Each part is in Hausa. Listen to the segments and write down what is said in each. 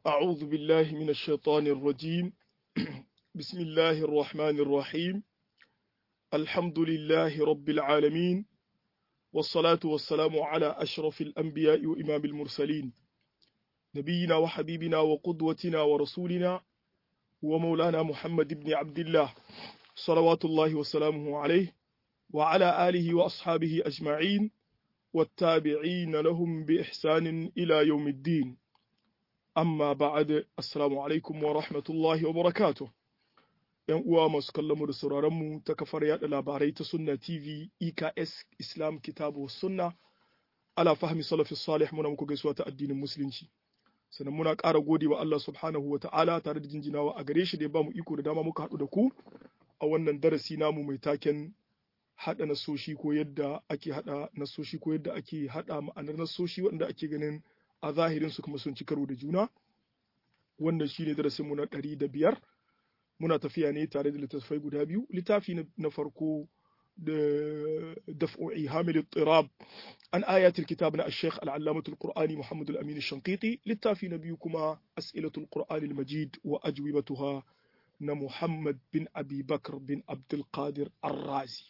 أعوذ بالله من الشيطان الرجيم بسم الله الرحمن الرحيم الحمد لله رب العالمين والصلاة والسلام على أشرف الأنبياء وإمام المرسلين نبينا وحبيبنا وقدوتنا ورسولنا ومولانا محمد بن عبد الله صلوات الله وسلامه عليه وعلى آله وأصحابه أجمعين والتابعين لهم بإحسان إلى يوم الدين amma ba'ad assalamu alaikum wa rahmatullahi wa barakatuh yan uwa masu kallon mu da sauraron mu ta kafar yada labarai ta sunna tv eks islam kitabu sunna ala fahmi salafi salih muna muku gaisuwa ta addinin musulunci sannan muna ƙara gode wa Allah subhanahu wa ta'ala tare da jinjinawa a gare shi da ya bamu iko da dama muka haɗu da ku a wannan darasi namu mai taken haɗa nasoshi ko yadda ake haɗa nasoshi ko yadda ake haɗa ma'anar nasoshi wanda ake ganin a zahirinsu kuma sun ci karo da juna wannan shi ne darasinmu na ɗari da biyar muna tafiya ne tare da littattafai guda biyu littafi na farko da daf'u'i hamil tirab an ayatul kitab na ash-shaykh al-allamatul qur'ani muhammad al-amin ash-shanqiti littafi na biyu kuma as'ilatul qur'ani al-majid wa ajwibatuha na muhammad bin abi bakr bin abdul qadir ar-razi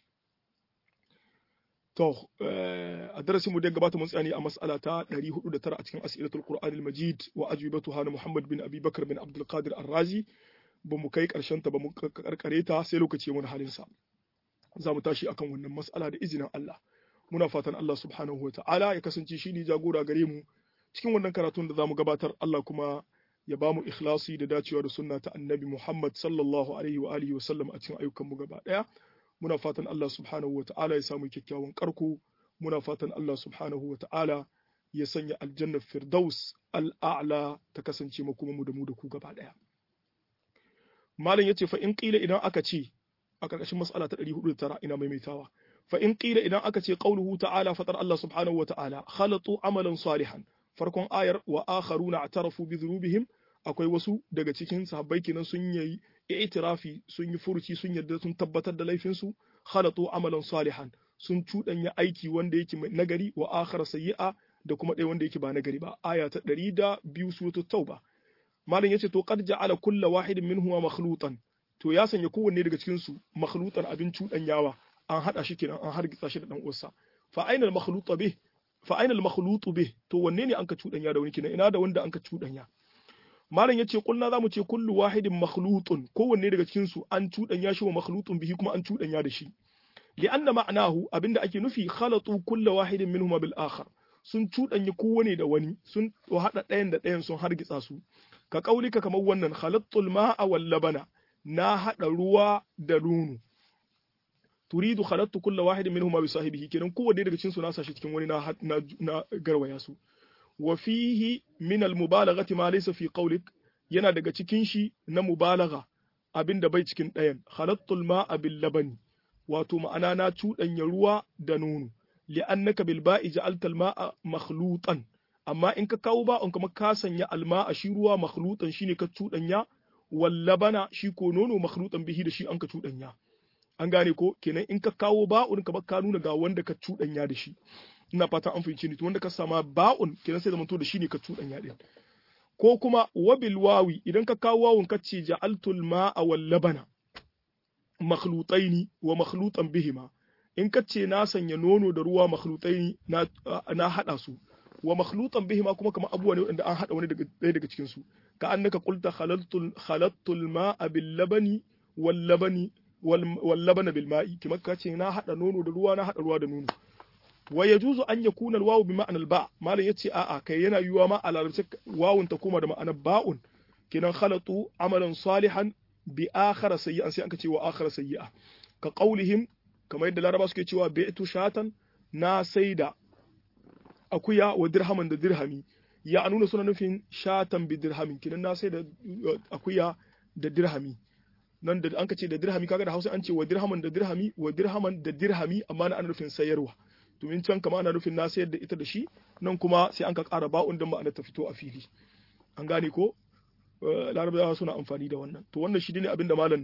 To, a darasinmu da gabata mun tsani a mas'ala ta 409 a cikin as'ilatul Qur'an al-Majid wa ajwibatu hana Muhammad bin Abi Bakar bin Abdul Qadir Ar-Razi ba mu kai karshen ta ba mu karkare ta sai lokaci mun halin sa. Za mu tashi akan wannan mas'ala da izinin Allah. Muna fatan Allah subhanahu wa ta'ala ya kasance shi ne jagora gare mu cikin wannan karatun da za mu gabatar Allah kuma ya ba mu ikhlasi da dacewa da sunna ta Annabi Muhammad sallallahu alaihi wa alihi wa sallam a cikin ayyukan mu gaba daya. muna fatan Allah subhanahu wa ta'ala ya samu kyakkyawan karko muna fatan Allah subhanahu wa ta'ala ya sanya aljannar firdaus al'a'la ta kasance makuma mu da mu da ku gaba daya malam yace fa in qila idan aka ce a karkashin mas'ala ta 409 ina maimaitawa fa in qila idan aka ce qauluhu ta'ala fatar Allah subhanahu wa ta'ala khalatu amalan salihan farkon ayar wa akharuna atarafu bi dhunubihim akwai wasu daga cikin sahabbai kenan sun yi i'tirafi sun yi furuci sun yarda sun tabbatar da laifinsu khalatu amalan salihan sun cuɗanya aiki wanda yake nagari wa akhara sayyi'a da kuma ɗaya wanda yake ba nagari ba aya ta ɗari da biyu suratul tauba malam yace to qad ja'ala kulla wahidin minhuma makhlutan to ya sanya kowanne daga cikin su makhlutan abin cuɗanyawa an hada shi kenan an hargitsa shi da dan uwarsa fa aina al makhlutu bih fa aina al makhlutu bih to wanne ne an ka cuɗanya da wani kenan ina da wanda an ka cuɗanya malam yace kulna zamu ce kullu wahidin makhlutun kowanne daga cikin su an cudanya shi wa makhlutun bihi kuma an cudanya da shi li'anna ma'nahu abinda ake nufi khalatu kullu wahidin minhuma bil akhar sun cudanya kowanne da wani sun hada ɗayan da ɗayan sun hargitsa su ka kaulika kamar wannan khalatul ma'a wal labana na hada ruwa da nono turidu khalatu kullu wahidin minhuma bi sahibihi kenan kowanne daga cikin su na sashi cikin wani na na garwaya su wa fihi min al-mubalaghati ma laysa fi qawlik yana daga cikin shi na mubalagha abinda bai cikin ɗayan khalattul ma'a bil labani wato ma'ana na cuɗanya ruwa da nono li'annaka bil ba'i ja'alta al-ma'a makhlutan amma in ka kawo ba'un kuma ka sanya al-ma'a shi ruwa makhlutan shine ka cuɗanya wal labana shi ko nono makhlutan bihi da shi an ka cuɗanya an gane ko kenan in ka kawo ba'un ka ka nuna ga wanda ka cuɗanya da shi ina fata an fahimci ni to wanda ka sama ba'un kenan sai zamanto da shi ne ka cuɗanya din ko kuma wabil wawi idan ka kawo wawun ka ce ja'altul ma'a wal labana makhlutaini wa makhlutan bihima in ka ce na sanya nono da ruwa makhlutaini na na hada su wa makhlutan bihima kuma kamar abubuwa ne wanda an hada wani daga ɗaya daga cikin su ka annaka qulta khalaltul khalattul ma'a bil labani wal labani wal labana bil ma'i kuma ka ce na hada nono da ruwa na hada ruwa da nono wa yajuzu an yakuna alwawu bi ma'anar ba malam yace a'a kai yana yiwuwa ma a larabci wawun ta koma da ma'anar ba'un kinan khalatu amalan salihan bi akhara sayyi'an sai an ce wa akhara sayyi'a ka qaulihim kamar yadda laraba suke cewa bi'tu shatan na saida akuya wa dirhaman da dirhami ya nuna suna nufin shatan bi dirhamin kinan na saida akuya da dirhami nan da an ce da dirhami kaga da Hausa an ce wa dirhaman da dirhami wa dirhaman da dirhami amma na ana nufin sayarwa domin can kama ana nufin na sayar da ita da shi nan kuma sai an ka ƙara ba'un don ma'ana ta fito a fili an gane ko larabawa suna amfani da wannan to wannan shi ne abin da malam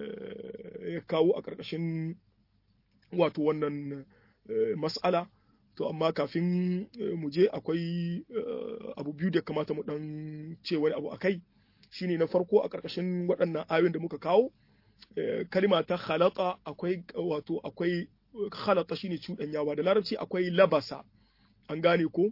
ya kawo a ƙarƙashin wato wannan mas'ala to amma kafin mu je akwai abu biyu da kamata mu dan ce wani abu akai shine na farko a ƙarƙashin waɗannan ayoyin da muka kawo kalima ta khalata akwai wato akwai khalata shine cuɗanyawa da larabci akwai labasa an gane ko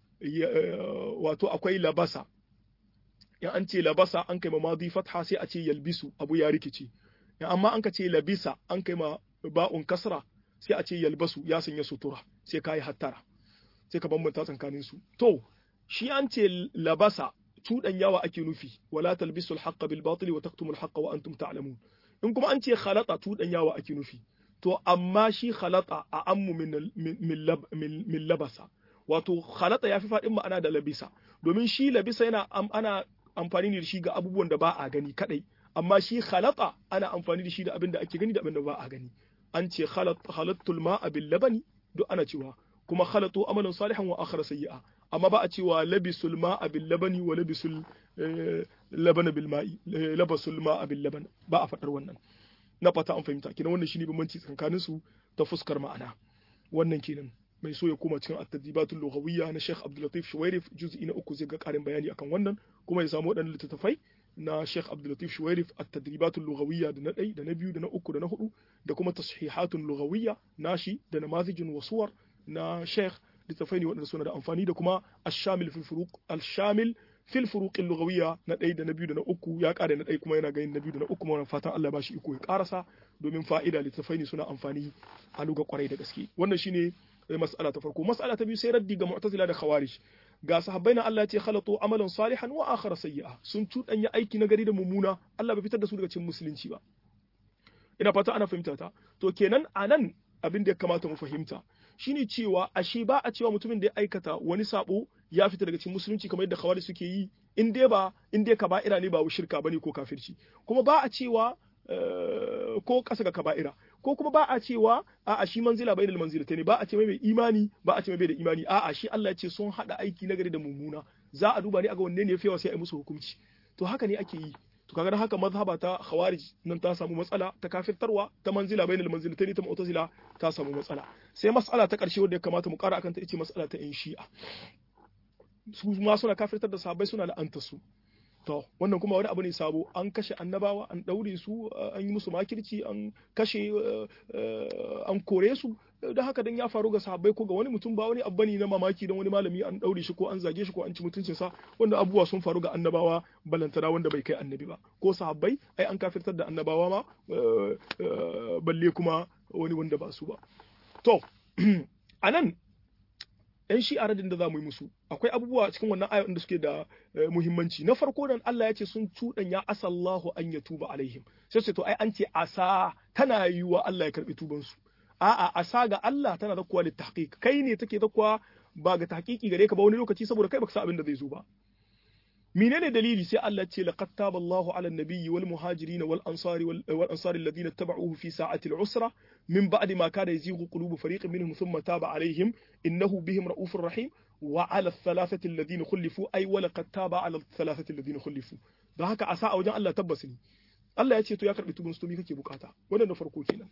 wato akwai labasa in an ce labasa an kai ma madi fatha sai a ce yalbisu abu ya rikice in amma an ka ce labisa an kai ma ba'un kasra sai a ce yalbasu ya sanya sutura sai ka yi hattara sai ka bambanta tsakanin su to shi an ce labasa cuɗan yawa ake nufi wala talbisul haqqa bil batil wa taktumul haqqa wa antum ta'lamun in kuma an ce khalata cuɗan yawa ake nufi to amma shi khalata a ammu min min labasa wato khalata yafi faɗin ma'ana da labisa domin shi labisa yana ana amfani da shi ga abubuwan da ba a gani kadai amma shi khalata ana amfani da shi da abin da ake gani da abin da ba a gani an ce khalattul ma'a bil labani duk ana cewa kuma khalatu amalan salihan wa akhara sayyi'a amma ba a cewa labisul ma'a bil labani wa labisul labana bil ma'i labasul ma'a bil laban ba a fadar wannan na fata an fahimta kenan wannan shine bambanci tsakanin su ta fuskar ma'ana wannan kenan mai so ya koma cikin at-tadribatul lughawiyya na Sheikh Abdul Latif Shuwairif juz'i na uku zai ga karin bayani akan wannan kuma ya samu waɗannan littattafai na Sheikh Abdul Latif Shuwairif at-tadribatul lughawiyya da na ɗai da na biyu da na uku da na hudu da kuma tashihatul lughawiyya nashi da namazijun wasuwar na Sheikh littattafai ne waɗanda suna da amfani da kuma ash-shamil fil furuq al-shamil fil furuq al-lughawiyya na ɗai da na biyu da na uku ya ƙara na ɗai kuma yana ganin na biyu da na uku wannan fatan Allah ba shi iko ya ƙarasa domin fa'ida littattafai ne suna amfani a luga kwarai da gaske wannan shine mas'ala ta farko mas'ala ta biyu sai raddi ga mu'tazila da khawarij ga sahabbai na Allah ya ce khalatu amalan salihan wa akhara sayyi'a sun tudanya aiki na gari da mummuna Allah bai fitar da su daga cikin musulunci ba ina fata ana fahimta ta to kenan anan abin da ya kamata mu fahimta shine cewa ashe ba a cewa mutumin da ya aikata wani sabo ya fita daga cikin musulunci kamar yadda khawarij suke yi in dai ba in dai kaba'ira ne ba shirka bane ko kafirci kuma ba a cewa ko kasa ga kaba'ira ko kuma ba a cewa a shi manzila bai da manzilata ne ba a ce mai imani ba a ce mai bai da imani a'a shi Allah ya ce sun hada aiki nagari da mummuna za a duba ne a ga wanne ne yafi sai a yi musu hukunci to haka ne ake yi to kaga haka mazhaba ta khawarij nan ta samu matsala ta kafirtarwa ta manzila bainal manzilatayn ta mu'tazila ta samu matsala sai mas'ala ta karshe wanda ya kamata mu kara akan ta ita mas'ala ta in shi'a su ma suna kafirtar da sahabbai suna la'anta su to wannan kuma wani abu ne sabo an kashe annabawa an daure su an yi musu makirci an kashe an kore su da haka dan ya faru ga sahabbai ko ga wani mutum ba wani abu ne na mamaki dan wani malami an daure shi ko an zage shi ko an ci mutuncin sa wanda abubuwa sun faru ga annabawa balantana wanda bai kai annabi ba ko sahabbai ai an kafirtar da annabawa ma balle kuma wani wanda ba su ba to anan yan shi a radin da za mu yi musu akwai abubuwa cikin wannan ayoyin da suke da muhimmanci na farko dan Allah ya ce sun cuɗanya asallahu an ya tuba alaihim sai ce to ai an ce asa tana yiwa Allah ya karbi tuban su a'a asa ga Allah tana da kuwa tahqiq kai ne take da kuwa ba ga tahqiqi gare ka ba wani lokaci saboda kai baka san abin da zai zo ba menene dalili sai Allah ce laqad taba Allahu ala an-nabiyyi wal muhajirin wal ansari wal ansari alladhina tabauhu fi sa'ati al-usra min ba'di ma kana yazighu qulubu fariqin minhum thumma taba alaihim innahu bihim ra'ufur rahim wa ala ath-thalathati alladhina khulifu ay wa laqad taba ala ath-thalathati alladhina khulifu dan haka asa a wajen Allah tabbas ne Allah ya ce to ya karbi tubun su kake bukata wannan na farko kenan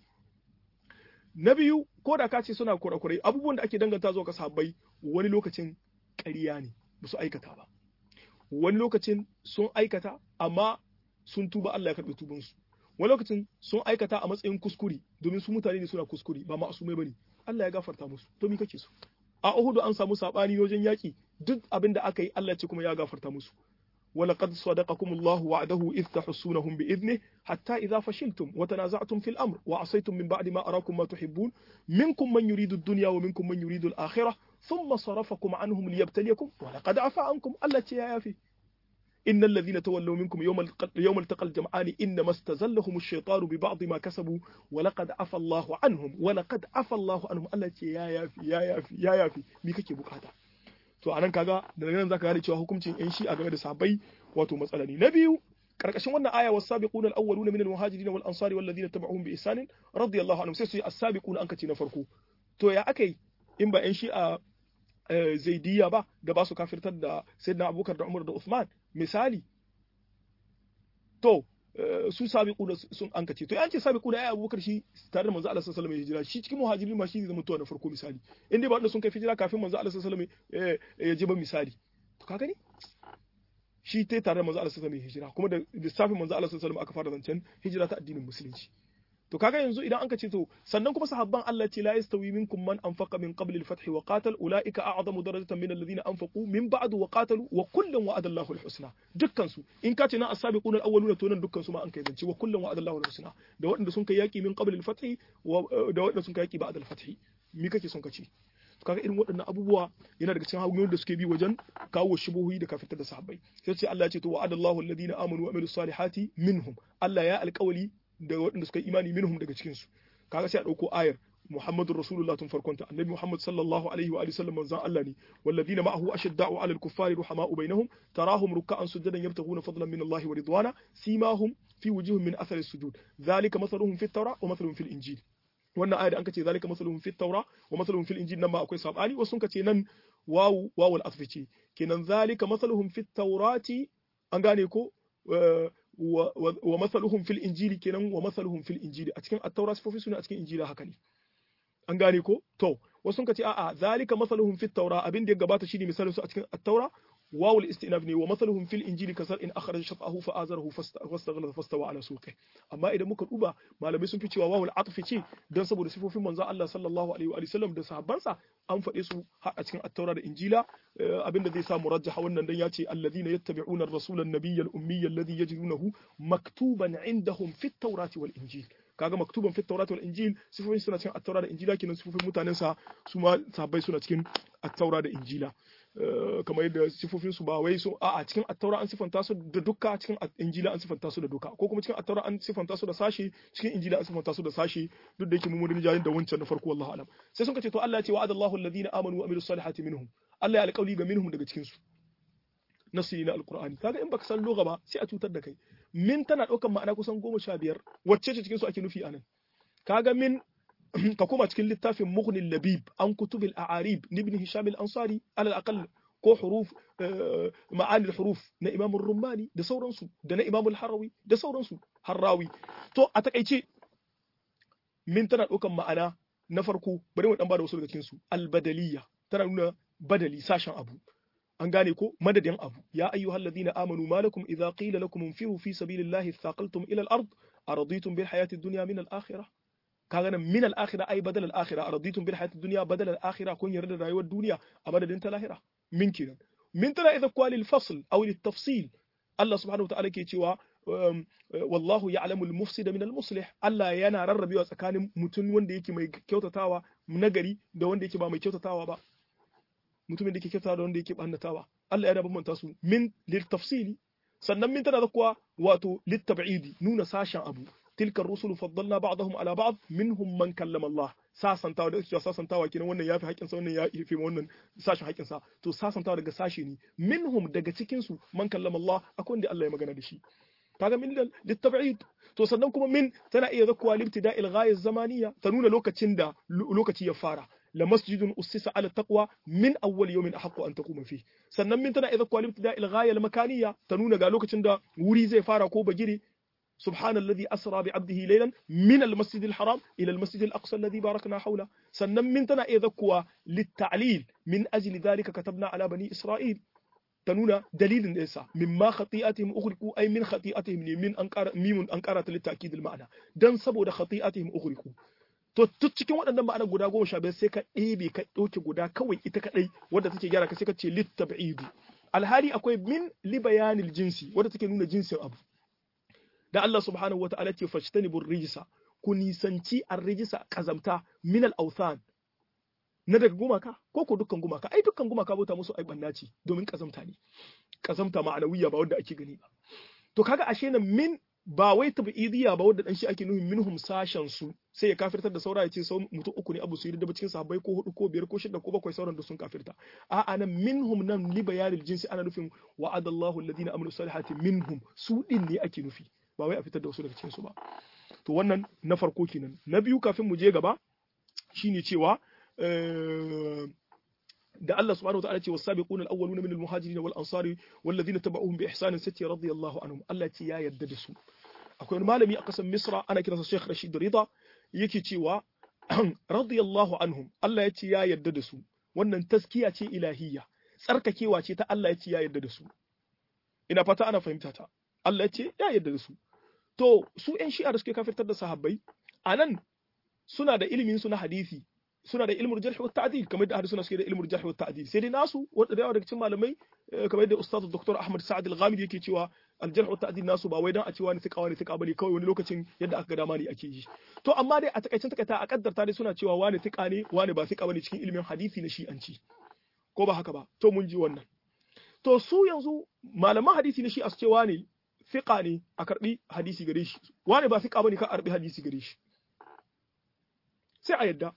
na biyu ko da ka ce suna kurakurai abubuwan da ake danganta zuwa ga sahabbai wani lokacin ƙarya ne ba su aikata ba wani lokacin sun aikata amma sun tuba Allah ya karɓi tubansu wani lokacin sun aikata a matsayin kuskure domin su mutane ne suna kuskure ba ma'asumai bane Allah ya gafarta musu to me kake so a Uhud an samu sabani wajen yaki duk abin da aka yi Allah ce kuma ya gafarta musu ولقد صدقكم الله وعده إذ تحسونهم بإذنه حتى إذا فشلتم وتنازعتم في الأمر وعصيتم من بعد ما أراكم ما تحبون منكم من يريد الدنيا ومنكم من يريد الآخرة ثم صرفكم عنهم ليبتليكم ولقد عفا عنكم التي يا في إن الذين تولوا منكم يوم يوم التقى الجمعان إنما استزلهم الشيطان ببعض ما كسبوا ولقد عفا الله عنهم ولقد عفا الله عنهم التي يا يا في يا يا في يا يا في مي kake bukata to anan kaga daga nan zaka gane cewa hukuncin yan shi a game da sahabbai wato matsala ne na biyu karkashin wannan aya was-sabiquna al-awwaluna min al-muhajirin wal ansari wal ladina tabi'uhum bi ihsan radiyallahu anhum sai su yi as-sabiquna an kace na farko to ya akai in ba yan shi a zaidiyya ba da ba su kafirtar da sayyidina abubakar da umar da usman misali to su sabiquna sun ankace to an ce sabiquna ai Abubakar shi tare da manzo Allah sallallahu alaihi wasallam ya hijira shi cikin muhajirin ma shi ne zama na farko misali inda ba wanda sun kai hijira kafin manzo Allah sallallahu alaihi wasallam ya ji ba misali to ka gani shi ta tare da manzo Allah sallallahu alaihi wasallam hijira kuma da lissafin manzo Allah sallallahu alaihi wasallam aka fara zancen hijira ta addinin musulunci to kaga yanzu idan anka ce to sannan kuma sahabban Allah ce la yastawi minkum man anfaqa min qabli al-fath wa qatal ulaika a'zamu darajatan min alladhina anfaqu min ba'du wa qatalu wa kullun wa'ada Allahu al-husna dukkan su in ka ce na as-sabiquna al-awwaluna to nan dukkan su ma an kai zance wa kullun wa'ada Allahu al-husna da waɗanda sun kai yaki min qabli al-fath da waɗanda sun kai yaki ba'da al-fath me kake son ka ce kaga irin waɗannan abubuwa yana daga cikin hanyoyin da suke bi wajen kawo shubuhi da kafitar da sahabbai sai ce Allah ya ce to wa'adallahu alladhina amanu wa amilus salihati minhum Allah ya alƙawali da waɗanda suka yi imani minhum daga cikin su kaga sai a ɗauko ayar Muhammadur Rasulullah tun farkonta annabi Muhammad sallallahu alaihi wa alihi sallam manzon Allah ne walladhina ma'ahu ashadda'u 'alal kuffari ruhama'u bainahum tarahum ruk'an sujadan yabtaghuna fadlan min Allah wa ridwana simahum fi wujuhihim min athari sujud dhalika mathaluhum fit tawra wa mathaluhum fil injil wannan ayar da an kace zalika mathaluhum fit tawra wa mathaluhum fil injil nan ma akwai sabani wasu sun kace nan wawu wawul asfi ce kenan zalika mathaluhum fit tawrati an gane ko wa mathaluhum fil injili kenan wa mathaluhum fil injili a cikin at-taura sifofi suna a cikin injila haka ne an gane ko to wasu sun kace a'a zalika mathaluhum fit tawra abin da ya gabata shine misalin su a cikin at-taura wawul istinaf ne wa mathaluhum fil injili kasar in akhraja shatahu fa azarahu fastaghala fastawa ala suqi amma idan muka duba malamai sun fi cewa wawul atfi ce dan saboda sifofin manzo Allah sallallahu alaihi wa sallam da sahabbansa an faɗe su har a cikin at-taura da injila abinda zai sa murajjaha wannan dan yace alladhina yattabi'una ar-rasula an-nabiyya al-ummiyya alladhi yajidunahu maktuban indahum fit tawrati wal injil kaga maktuban fit tawrati wal injil sifofin suna cikin at-taura da injila kenan sifofin mutanen sa su ma sahabbai suna cikin at-taura da injila kamar yadda sifofin su ba wai su a cikin attaura an sifanta su da duka cikin injila an sifanta su da duka ko kuma cikin attaura an sifanta su da sashi cikin injila an sifanta su da sashi duk da yake mun murin jayin da wancan na farko wallahi alam sai sun kace to Allah ya ce wa'ada Allahu alladhina amanu wa amilus salihati minhum Allah ya alƙawli ga minhum daga cikin su nasi na alqur'ani kaga in baka san lugha ba sai a cutar da kai min tana daukan ma'ana kusan goma sha biyar wacce ce cikin su ake nufi anan kaga min ka koma cikin littafin Mughnil Labib an kutubil a'arib ibn Hisham al-Ansari alal aqall ko huruf ma'ani al-huruf na Imam Rumani da sauransu da na Imam al-Harawi da sauransu Harrawi to a takaice min tana ɗaukan ma'ana na farko bari mu dan bada wasu daga cikin su al-badaliyya tana nuna badali sashen abu an gane ko madadin abu ya ayyuhal ladina amanu malakum idza qila lakum infiru fi sabilillahi thaqaltum ila al-ard araditum bil hayati ad-dunya min al-akhirah kaga nan min al-akhirah ay badal al-akhirah araditum bil hayati ad-dunya badal al-akhirah kun yarda da rayuwar duniya a madadin ta lahira min kiran min tana idza qala al-fasl aw al-tafsil Allah subhanahu wa ta'ala ke cewa wallahu ya'lamu al-mufsida min al-muslih Allah yana rarrabewa tsakanin mutum wanda yake mai kyautatawa nagari da wanda yake ba mai kyautatawa ba mutumin da yake kyautatawa da wanda yake bannatawa Allah ya bambanta su min lil tafsili sannan min tana da kuwa wato lit tab'idi nuna sashen abu tilka rusulu faddalna ba'dahum ala ba'd minhum man kallama Allah sasantawa da cewa sasantawa kenan wannan yafi haƙin sa wannan ya fi wannan sashin haƙin sa to sasantawa daga sashi ne minhum daga cikin su man kallama Allah akwai wanda Allah ya magana da shi kaga min litab'id to sannan kuma min tana iya zakkuwa libtida'il ghaya zamaniya ta nuna lokacin da lokaci ya fara la masjidun ussisa ala taqwa min awwal yawmin ahqqu an taquma fi sannan min tana iya zakkuwa libtida'il ghaya al makaniya ta nuna ga lokacin da wuri zai fara ko bagire سبحان الذي أسرى بعبده ليلا من المسجد الحرام إلى المسجد الأقصى الذي باركنا حوله سنن من تنا إذكوا للتعليل من أجل ذلك كتبنا على بني إسرائيل تنونا دليل إيسا مما خطيئتهم أغرقوا أي من خطيئتهم من أنكار ميم أنكارة للتأكيد المعنى دان سبو خطيئتهم أغرقوا to duk cikin waɗannan ma'anar guda goma sha biyar sai ka ɗebe ka ɗauke guda kawai ita kaɗai wadda take gyara ka sai ka ce littab'idu alhali akwai min li bayanil jinsi wadda take nuna jinsin abu da Allah subhanahu wata'ala ce fajtanibur rijsa ku nisanci ar-rijsa kazamta min al-awthan na daga gumaka ko ko dukkan gumaka ai dukkan gumaka bauta musu ai banna ce domin kazamta ne kazamta ma'anawiya ba wanda ake gani ba to kaga ashe nan min ba wai tabidiyya ba wanda dan shi ake nuhin minhum sashen su sai ya kafirtar da saura ya ce sau mutum uku ne abu su yi da cikin sahabbai ko hudu ko biyar ko shida ko bakwai sauran da sun kafirta a'a nan minhum nan li bayanil jinsi ana nufin wa'adallahu alladhina amanu salihati minhum su din ne ake nufi ba wai a fitar da wasu daga cikin su ba to wannan na farko kenan na biyu kafin mu je gaba shine cewa da Allah subhanahu wa ta'ala ce was-sabiquna al-awwaluna min al-muhajirin wal ansari wal ladina tabauhum bi ihsan sati radiyallahu anhum Allah ce ya yarda da su akwai wani malami a ƙasar Misra ana kiransa Sheikh Rashid Rida yake cewa radiyallahu anhum Allah ya ce ya yarda da su wannan taskiya ce ilahiyya tsarkakewa ce ta Allah ya ce ya yarda da su ina fata ana fahimta ta Allah ya ce ya yarda da su to su ƴan shi'a da suke kafirtar da sahabbai anan suna da ilimin su na hadisi suna da ilmul jarh wa ta'dil kamar da hadisi suke da ilmul jarh wa ta'dil sai dai nasu wanda da yawa daga cikin malamai kamar da ustaz Dr. Ahmad Sa'ad Al-Ghamidi yake cewa al-jarh wa ta'dil nasu ba wai dan a ce wani tika wani tika bane kawai wani lokacin yadda aka ga dama ne ake yi to amma dai a takaicin takaita a kaddarta dai suna cewa wani tika ne wani ba tika bane cikin ilimin hadisi na shi'anci ko ba haka ba to mun ji wannan to su yanzu malaman hadisi na shi a su ce wani fiqa ne a karbi hadisi gare shi wani ba fiqa bane ka karbi hadisi gare shi sai a yadda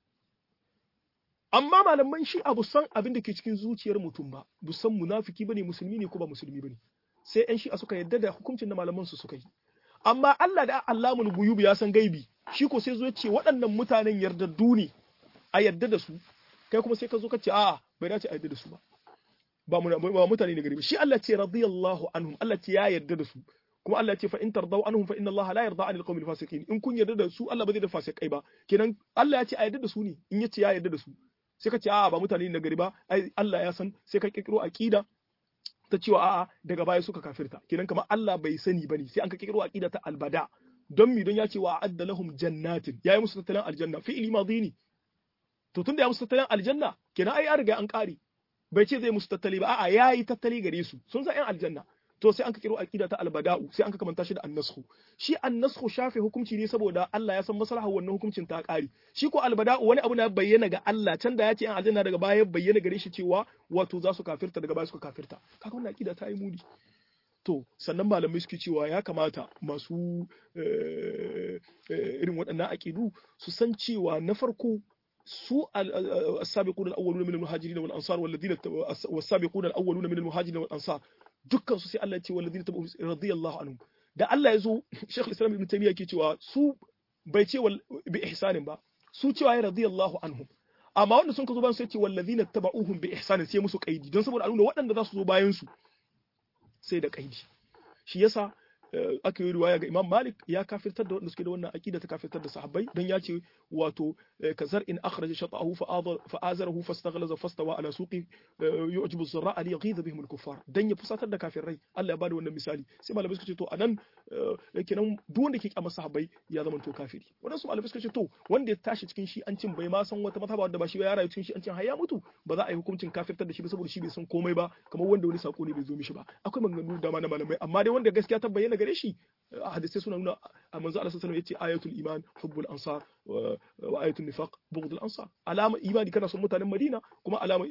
amma malaman shi abu san abin da ke cikin zuciyar mutum ba bu san munafiki bane musulmi ne ko ba musulmi bane sai yan shi'a suka yadda da hukuncin da malaman su suka yi amma Allah da Allahul guyub ya san gaibi shi ko sai zo ya ce waɗannan mutanen yardaddu ne a yadda da su kai kuma sai ka zo ka ce a'a bai dace a yadda da su ba ba ba mutane ne gari ba shi Allah ce radiyallahu anhum Allah ce ya yarda da su kuma Allah ce fa in tardaw anhum fa inna Allah la yarda anil qawmil fasiqin in kun yarda da su Allah ba zai da fasikai ba kenan Allah ya ce a yarda da su ne in ya ce ya yarda da su sai ka ce a'a ba mutane ne gari ba ai Allah ya san sai ka kirkiro aqida ta cewa a'a daga baya suka kafirta kenan kamar Allah bai sani bane sai an ka kirkiro aqida ta albada don mi don ya ce wa adda lahum jannatin yayi musu tattalin aljanna fi'li madini to tunda ya musu tattalin aljanna kenan ai an riga an kare bai ce zai musu tattali ba a'a yayi tattali gare su sun san yan aljanna to sai an ka kiro aqida ta albada'u sai an ka kamanta shi da annashu shi annashu shafe hukunci ne saboda Allah ya san maslaha wannan hukuncin ta kare shi ko albada'u wani abu na bayyana ga Allah can da ya ce yan aljanna daga baya bayyana gare shi cewa wato za su kafirta daga baya suka kafirta kaga wannan aqida ta yi muni to sannan malamai suke cewa ya kamata masu irin waɗannan aƙidu su san cewa na farko su السابقون الأولون من المهاجرين والأنصار والذين والسابقون الأولون من المهاجرين والأنصار dukkan su sai Allah ya ce walladina tabu radiyallahu anhum da Allah ya zo Sheikh Islam Ibn Taymiyyah ke cewa su bai ce bi ihsanin ba su cewa ya radiyallahu anhum amma wanda sun ka zo bayan sai ce walladina tabauhum bi ihsanin sai musu kaidi don saboda a nuna waɗanda za su zo bayan su sai da kaidi shi yasa aka yi riwaya ga Imam Malik ya kafirtar da wanda suke da wannan aqida ta kafirtar da sahabbai dan ya ce wato kazar in akhraja shatahu fa azarahu fastaghlaza fastawa ala suqi yu'jibu zurra li yaghidha bihim al-kuffar dan ya fusatar da kafirai Allah ya bada wannan misali sai malamai suka ce to anan kenan duk wanda ke kyamar sahabbai ya zama to kafiri wadansu malamai suka ce to wanda ya tashi cikin shi an cin bai ma san wata mazhaba wanda ba shi ba ya rayu cikin shi an cin har ya mutu ba za a yi hukuncin kafirtar da shi ba saboda shi bai san komai ba kamar wanda wani sako ne bai zo mishi ba akwai maganganu da na malamai amma dai wanda gaskiya ta bayyana gare shi hadisai suna nuna a manzo Allah sallallahu alaihi wasallam yace ayatul iman hubbul ansar wa ayatul nifaq bughdul ansar alama imani kana son mutanen Madina kuma alama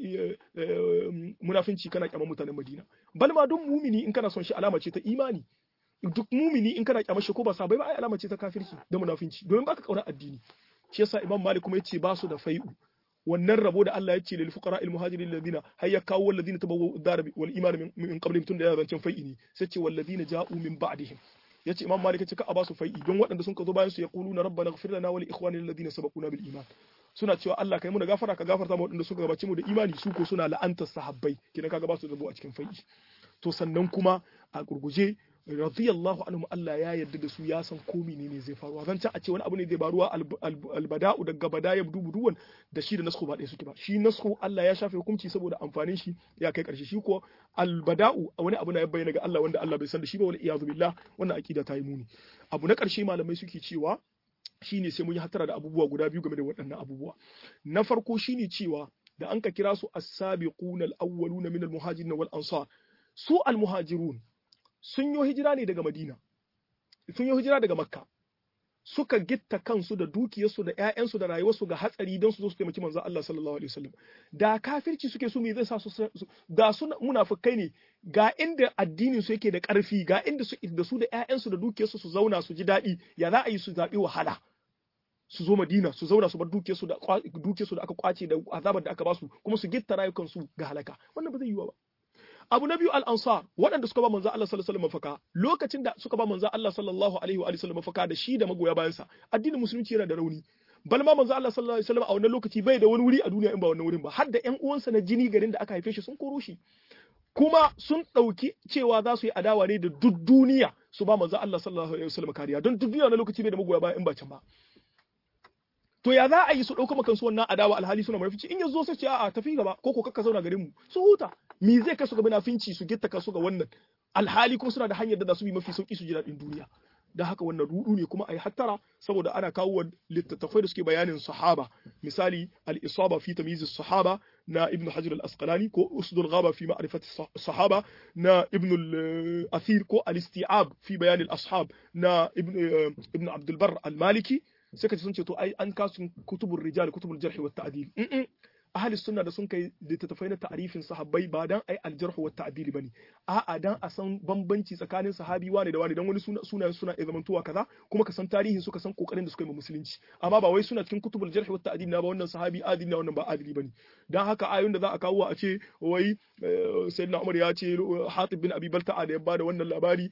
munafinci kana kyaman mutanen Madina bal ma duk mumini in kana son shi alama ce ta imani duk mumini in kana kyamar shi ko ba sabai ba ai alama ce ta kafirci da munafinci domin baka kauna addini shi yasa Imam Malik kuma yace ba su da fai'u wannan rabo da Allah ya ce lil fuqara al muhajirin alladhina hayya kawo walladhina tabawwa'u ad-dar wal iman min qablihim tun da ya zancen fai'i ne sai ce walladhina ja'u min ba'dihim yace imam malik yace ka a basu fai'i don waɗanda sun ka zo bayan su yaquluna rabbana ighfir lana wa li ikhwanina alladhina sabaquna bil iman suna cewa Allah kai mu da gafara ka gafarta mu waɗanda suka gabace mu da imani su ko suna la'antar sahabbai kina kaga ba su rabo a cikin fai'i to sannan kuma a gurguje radiyallahu anhum Allah ya yarda da su ya san ko menene zai faru zan a ce wani abu ne zai baruwa albada'u daga badaya dubuduwan da shi da nasku ba ɗaya suke ba shi nasku Allah ya shafe hukunci saboda amfanin shi ya kai ƙarshe shi ko albada'u wani abu na ya bayyana ga Allah wanda Allah bai san da shi ba wal iyazu billah wannan akida ta yi muni abu na ƙarshe malamai suke cewa shine sai mun yi hatara da abubuwa guda biyu game da waɗannan abubuwa na farko shine cewa da an ka kira su as-sabiquna al-awwaluna min al-muhajirin wal ansar su al-muhajirun sun yi hijira ne daga Madina, sun yi hijira daga Makka, suka gitta kansu da dukiyarsu da ‘ya'yansu da rayuwarsu ga hatsari don su zo su taimaki manzon Allah sallallahu alaihi wasallam. Da kafirci suke su me zai sa su da su munafukai ne ga inda addinin su yake da ƙarfi ga inda su da su da ‘ya'yansu da dukiyarsu su zauna su ji daɗi ya za a yi su zaɓi wahala. su zo Madina su zauna su bar dukiyarsu da dukiyarsu da aka kwace da azabar da aka basu kuma su gitta rayukansu ga halaka wannan ba zai yiwu ba abu na biyu al-ansar waɗanda suka ba manzo Allah sallallahu alaihi wasallam mafaka lokacin da suka ba manzo Allah sallallahu alaihi wa sallam mafaka da shi da magoya bayan sa addinin musulunci yana da rauni bal ma manzo Allah sallallahu alaihi wasallam a wannan lokaci bai da wani wuri a duniya in ba wannan wurin ba har da ƴan uwansa na jini garin da aka haife shi sun koro shi kuma sun ɗauki cewa za su yi adawa ne da duk duniya su ba manzo Allah sallallahu alaihi wasallam kariya don duk duniya na lokaci bai da magoya baya in ba can ba to ya za a yi su ɗauka makan su wannan adawa alhali suna mafici in yanzu sai ce a'a tafi gaba ko ko kakka zauna garin mu su huta me zai kai su ga munafinci su gitta su ga wannan alhali kuma suna da hanyar da za su bi mafi sauki su ji daɗin duniya da haka wannan rudu ne kuma a yi hattara saboda ana kawo littattafai da suke bayanin sahaba misali al-isaba fi tamyiz sahaba na ibn hajar al-asqalani ko usdul ghaba fi ma'rifat sahaba na ibn al-athir ko al-isti'ab fi bayan al-ashab na ibn ibn abd al-barr al-maliki sai ka sun ce to ai an kasu kutubur rijal kutubul jarh wa ta'dil ahli sunna da sun kai littattafai na ta'arifin sahabbai ba dan ai aljarh wa ta'dil bane a'a dan a san bambanci tsakanin sahabi wane da wane dan wani suna suna suna iya zamantowa kaza kuma ka san tarihin su ka san kokarin da suka yi musulunci amma ba wai suna cikin kutubul jarh wa ta'dil na ba wannan sahabi adili na wannan ba adili bane dan haka ayoyin da za a kawo a ce wai sayyidina Umar ya ce Hatib bin Abi Balta'a da ya bada wannan labari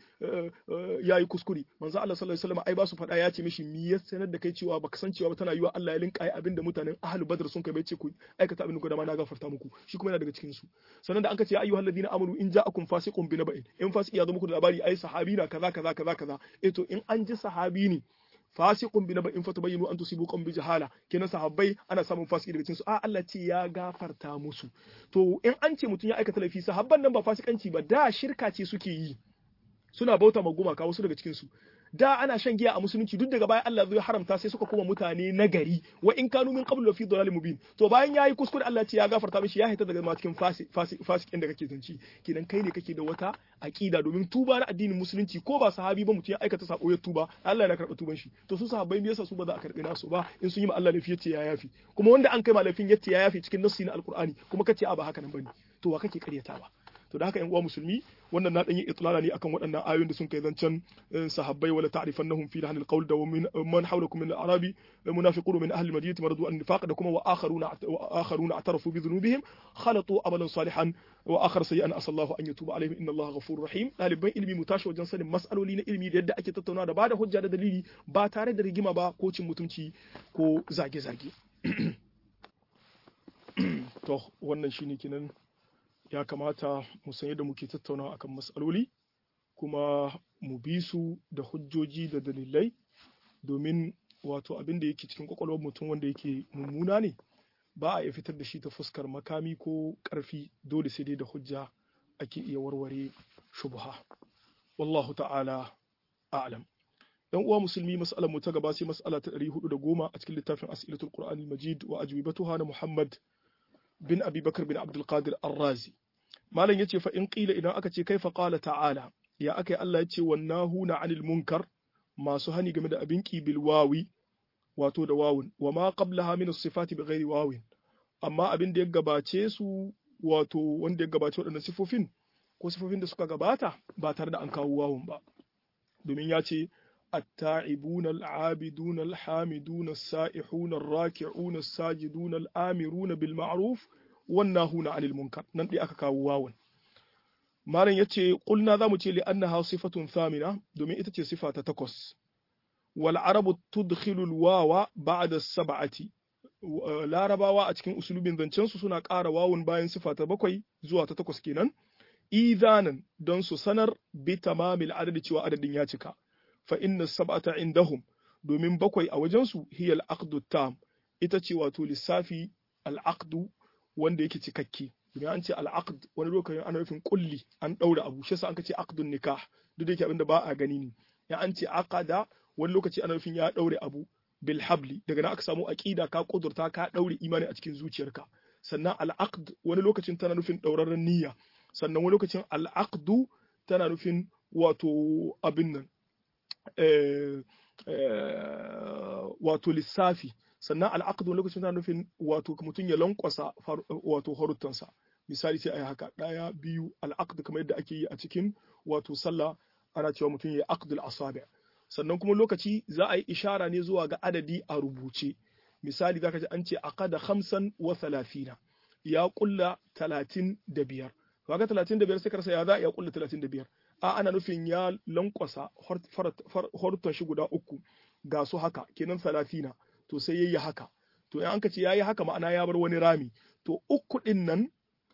yayi kuskure manzo Allah sallallahu alaihi wasallam ai ba su faɗa ya ce mishi mi ya sanar da kai cewa baka san cewa ba tana yiwa Allah ya linka ai abinda mutanen ahlul badr sun kai bai ce ku aikata abin da ma na gafarta muku shi kuma yana daga cikin su sannan da an ce ya ayyuhal ladina amanu in ja'akum fasiqun bi naba'in in fasiki ya zo muku da labari ai sahabi na kaza kaza kaza kaza eh to in an ji sahabi ne fasiqun bi naba'in fatabayyanu an tusibu qawm bi jahala kenan sahabbai ana samun fasiki daga cikin su a Allah ce ya gafarta musu to in an ce mutum ya aikata laifi sahabban nan ba fasikanci ba da shirka ce suke yi suna bauta ma gumaka wasu daga cikin su da ana shan giya a musulunci duk daga bayan Allah zai haramta sai suka koma mutane na gari wa in kanu min qablu fi dhalalin mubin to bayan yayi kuskure Allah ce ya gafarta mishi ya haita daga ma cikin fasikin da kake zanci kenan kai ne kake da wata aqida domin tuba na addinin musulunci ko ba sahabi ba mutum ya aikata sako ya tuba Allah yana karɓa tuban shi to su sahabbai me yasa su ba za a karɓi nasu ba in sun yi ma Allah laifi yace ya yafi kuma wanda an kai ma laifin yace ya yafi cikin nassi na alqur'ani kuma kace a ba haka nan bane to wa kake karyatawa to da haka yan uwa musulmi wannan na dan yi itlala ne akan waɗannan ayoyin da sun kai zancen sahabbai wala ta'rifannahum fi lahnil qawl da min man hawlakum min al-arabi munafiqun min ahli al-madinati maradu an nifaq da kuma wa akharuna wa akharuna atarafu bi dhunubihim khalatu amalan salihan wa akhar sayyi'an asallahu an yatuba alaihim inna allaha ghafurur rahim daliban ilimi mu tashi wajen sanin mas'aloli na ilimi da yadda ake tattauna da bada hujja da dalili ba tare da rigima ba ko cin mutunci ko zage-zage to wannan shine kenan ya kamata mu san yadda muke tattaunawa akan matsaloli kuma mu bi su da hujjoji da dalilai domin wato abin da yake cikin kwakwalwar mutum wanda yake mummuna ne ba a iya fitar da shi ta fuskar makami ko ƙarfi dole sai dai da hujja ake iya warware shubha wallahu ta'ala a'lam yan uwa musulmi mas'alar mu ta gaba sai mas'ala ta 410 a cikin littafin as'ilatul qur'anil majid wa ajwibatuha na muhammad bin Abi Bakar bin Abdul Qadir Ar-Razi malam yace fa in qila idan aka ce kaifa qala ta'ala ya akai Allah yace wannahuna 'anil munkar masu hani game da abin bil wawi wato da wawun wa ma qablaha min as-sifati bighairi wawin amma abin da ya gabace su wato wanda ya gabace waɗannan sifofin ko sifofin da suka gabata ba tare da an kawo wawun ba domin ya ce التائبون العابدون الحامدون السائحون الراكعون الساجدون الآمرون بالمعروف والناهون عن المنكر nan dai aka kawo wawan malam yace qulna zamu ce li annaha sifatun thamina domin ita ce sifa ta takwas wal arabu tudkhilu al wawa ba'da as-sab'ati larabawa a cikin usulubin zancen su suna ƙara wawun bayan sifa ta bakwai zuwa ta takwas kenan idanan don su sanar bi tamamil adadi cewa adadin ya cika fa inna sab'ata indahum domin bakwai a wajensu hiya al-aqdu tam ita ce wato lissafi al-aqdu wanda yake cikakke domin an ce al-aqd wani lokacin ana nufin kulli an daura abu shi yasa an ce aqdun nikah duk da yake abinda ba a gani ne ya an ce aqada wani lokaci ana nufin ya daure abu bil habli daga nan aka samu aqida ka kudurta ka daure imani a cikin zuciyarka sannan al-aqd wani lokacin tana nufin daurarren niyya sannan wani lokacin al-aqdu tana nufin wato abin nan wato lissafi sannan al'aqdu lokacin tana nufin wato mutum ya lankwasa wato haruttansa misali sai a yi haka ɗaya biyu al'aqd kamar yadda ake yi a cikin wato sallah ana cewa mutum ya aqdul asabi sannan kuma lokaci za a yi ishara ne zuwa ga adadi a rubuce misali zaka ji an ce aqada khamsan wa thalathina ya kulla talatin da biyar kaga talatin da biyar sai karsa ya za a iya kulla talatin da biyar a ana nufin ya lankwasa horton shi guda uku ga su haka kenan salatina to sai yayi haka to in an ka ce yayi haka ma'ana ya bar wani rami to uku din nan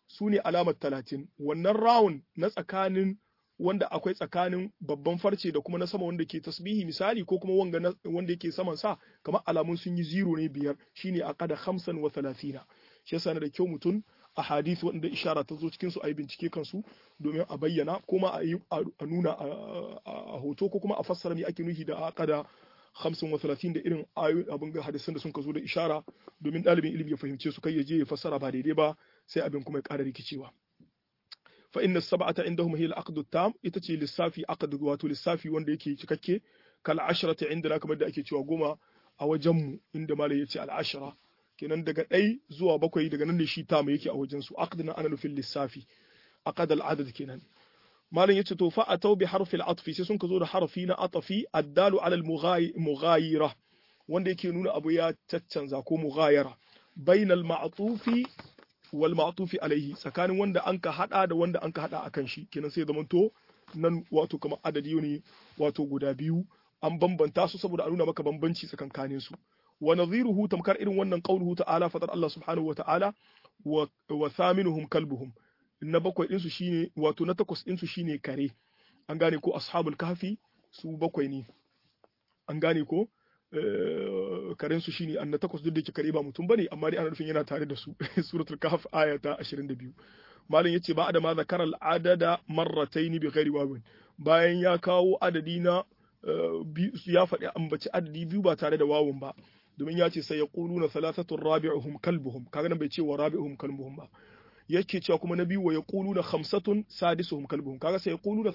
su ne alamar talatin wannan rawun na tsakanin wanda akwai tsakanin babban farce da kuma na sama wanda ke tasbihi misali ko kuma wanga wanda yake saman sa kamar alamun sun yi zero ne biyar shine aqada khamsan wa thalathina shi yasa da kyau mutum a hadith wanda ishara ta zo cikin su a yi bincike kansu domin a bayyana kuma a yi a nuna a hoto ko kuma a fassara me ake nufi da aqada hamsin wa talatin da irin ayoyi abin ga hadisan da sun ka zo da ishara domin ɗalibin ilimi ya fahimce su kai ya je ya fassara ba daidai ba sai abin kuma ya ƙara rikicewa fa inna sab'ata indahum hiya al-aqd tam ita ce lissafi aqd wato lissafi wanda yake cikakke kal ashrata indana kamar da ake cewa goma a wajen mu inda malai yace al ashra kenan daga ɗai zuwa bakwai daga nan ne shi tam yake a wajen su aqd na ana nufin lissafi aqad al adad kenan malam yace to fa atau bi harfil atfi sai sun ka zo da harfi na atfi addalu ala al mughayira wanda yake nuna abu ya caccanza ko mughayara bainal ma'tufi wal ma'tufi alaihi tsakanin wanda an ka hada da wanda an ka hada akan shi kenan sai zaman to nan wato kamar adadi ne wato guda biyu an bambanta su saboda a nuna maka bambanci tsakankanin su wa nadhiruhu tamkar irin wannan qauluhu ta'ala fatar Allah subhanahu wa ta'ala wa thaminuhum kalbuhum na bakwai ɗinsu shine wato na takwas ɗinsu shine kare an gane ko ashabul kahfi su bakwai ne an gane ko karen su shine an na takwas duk da yake kare ba mutum bane amma dai ana nufin yana tare da su suratul kahf aya ta 22 malam yace ba da ma zakaral adada marratayn bi ghairi wawin bayan ya kawo adadi na ya faɗi ambaci adadi biyu ba tare da wawun ba domin ya ce sai ya na thalathatun rabi'uhum kalbuhum kaga nan bai ce wa rabi'uhum kalbuhum ba yake cewa kuma na biyu wa yaquluna khamsatun sadisuhum kalbuhum kaga sai yaquluna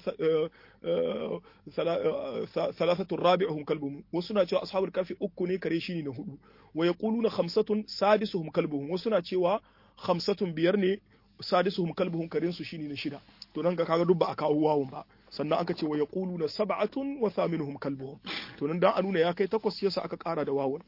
thalathatun rabi'uhum kalbuhum wasu na cewa ashabul kafi uku ne kare shine na hudu wa yaquluna khamsatun sadisuhum kalbuhum wasu na cewa khamsatun biyar ne sadisuhum kalbuhum karen su shine na shida to nan ga kaga duk ba a kawo wawun ba sannan aka ce wa yaquluna sab'atun wa thaminuhum kalbuhum to nan dan a nuna ya kai takwas yasa aka kara da wawun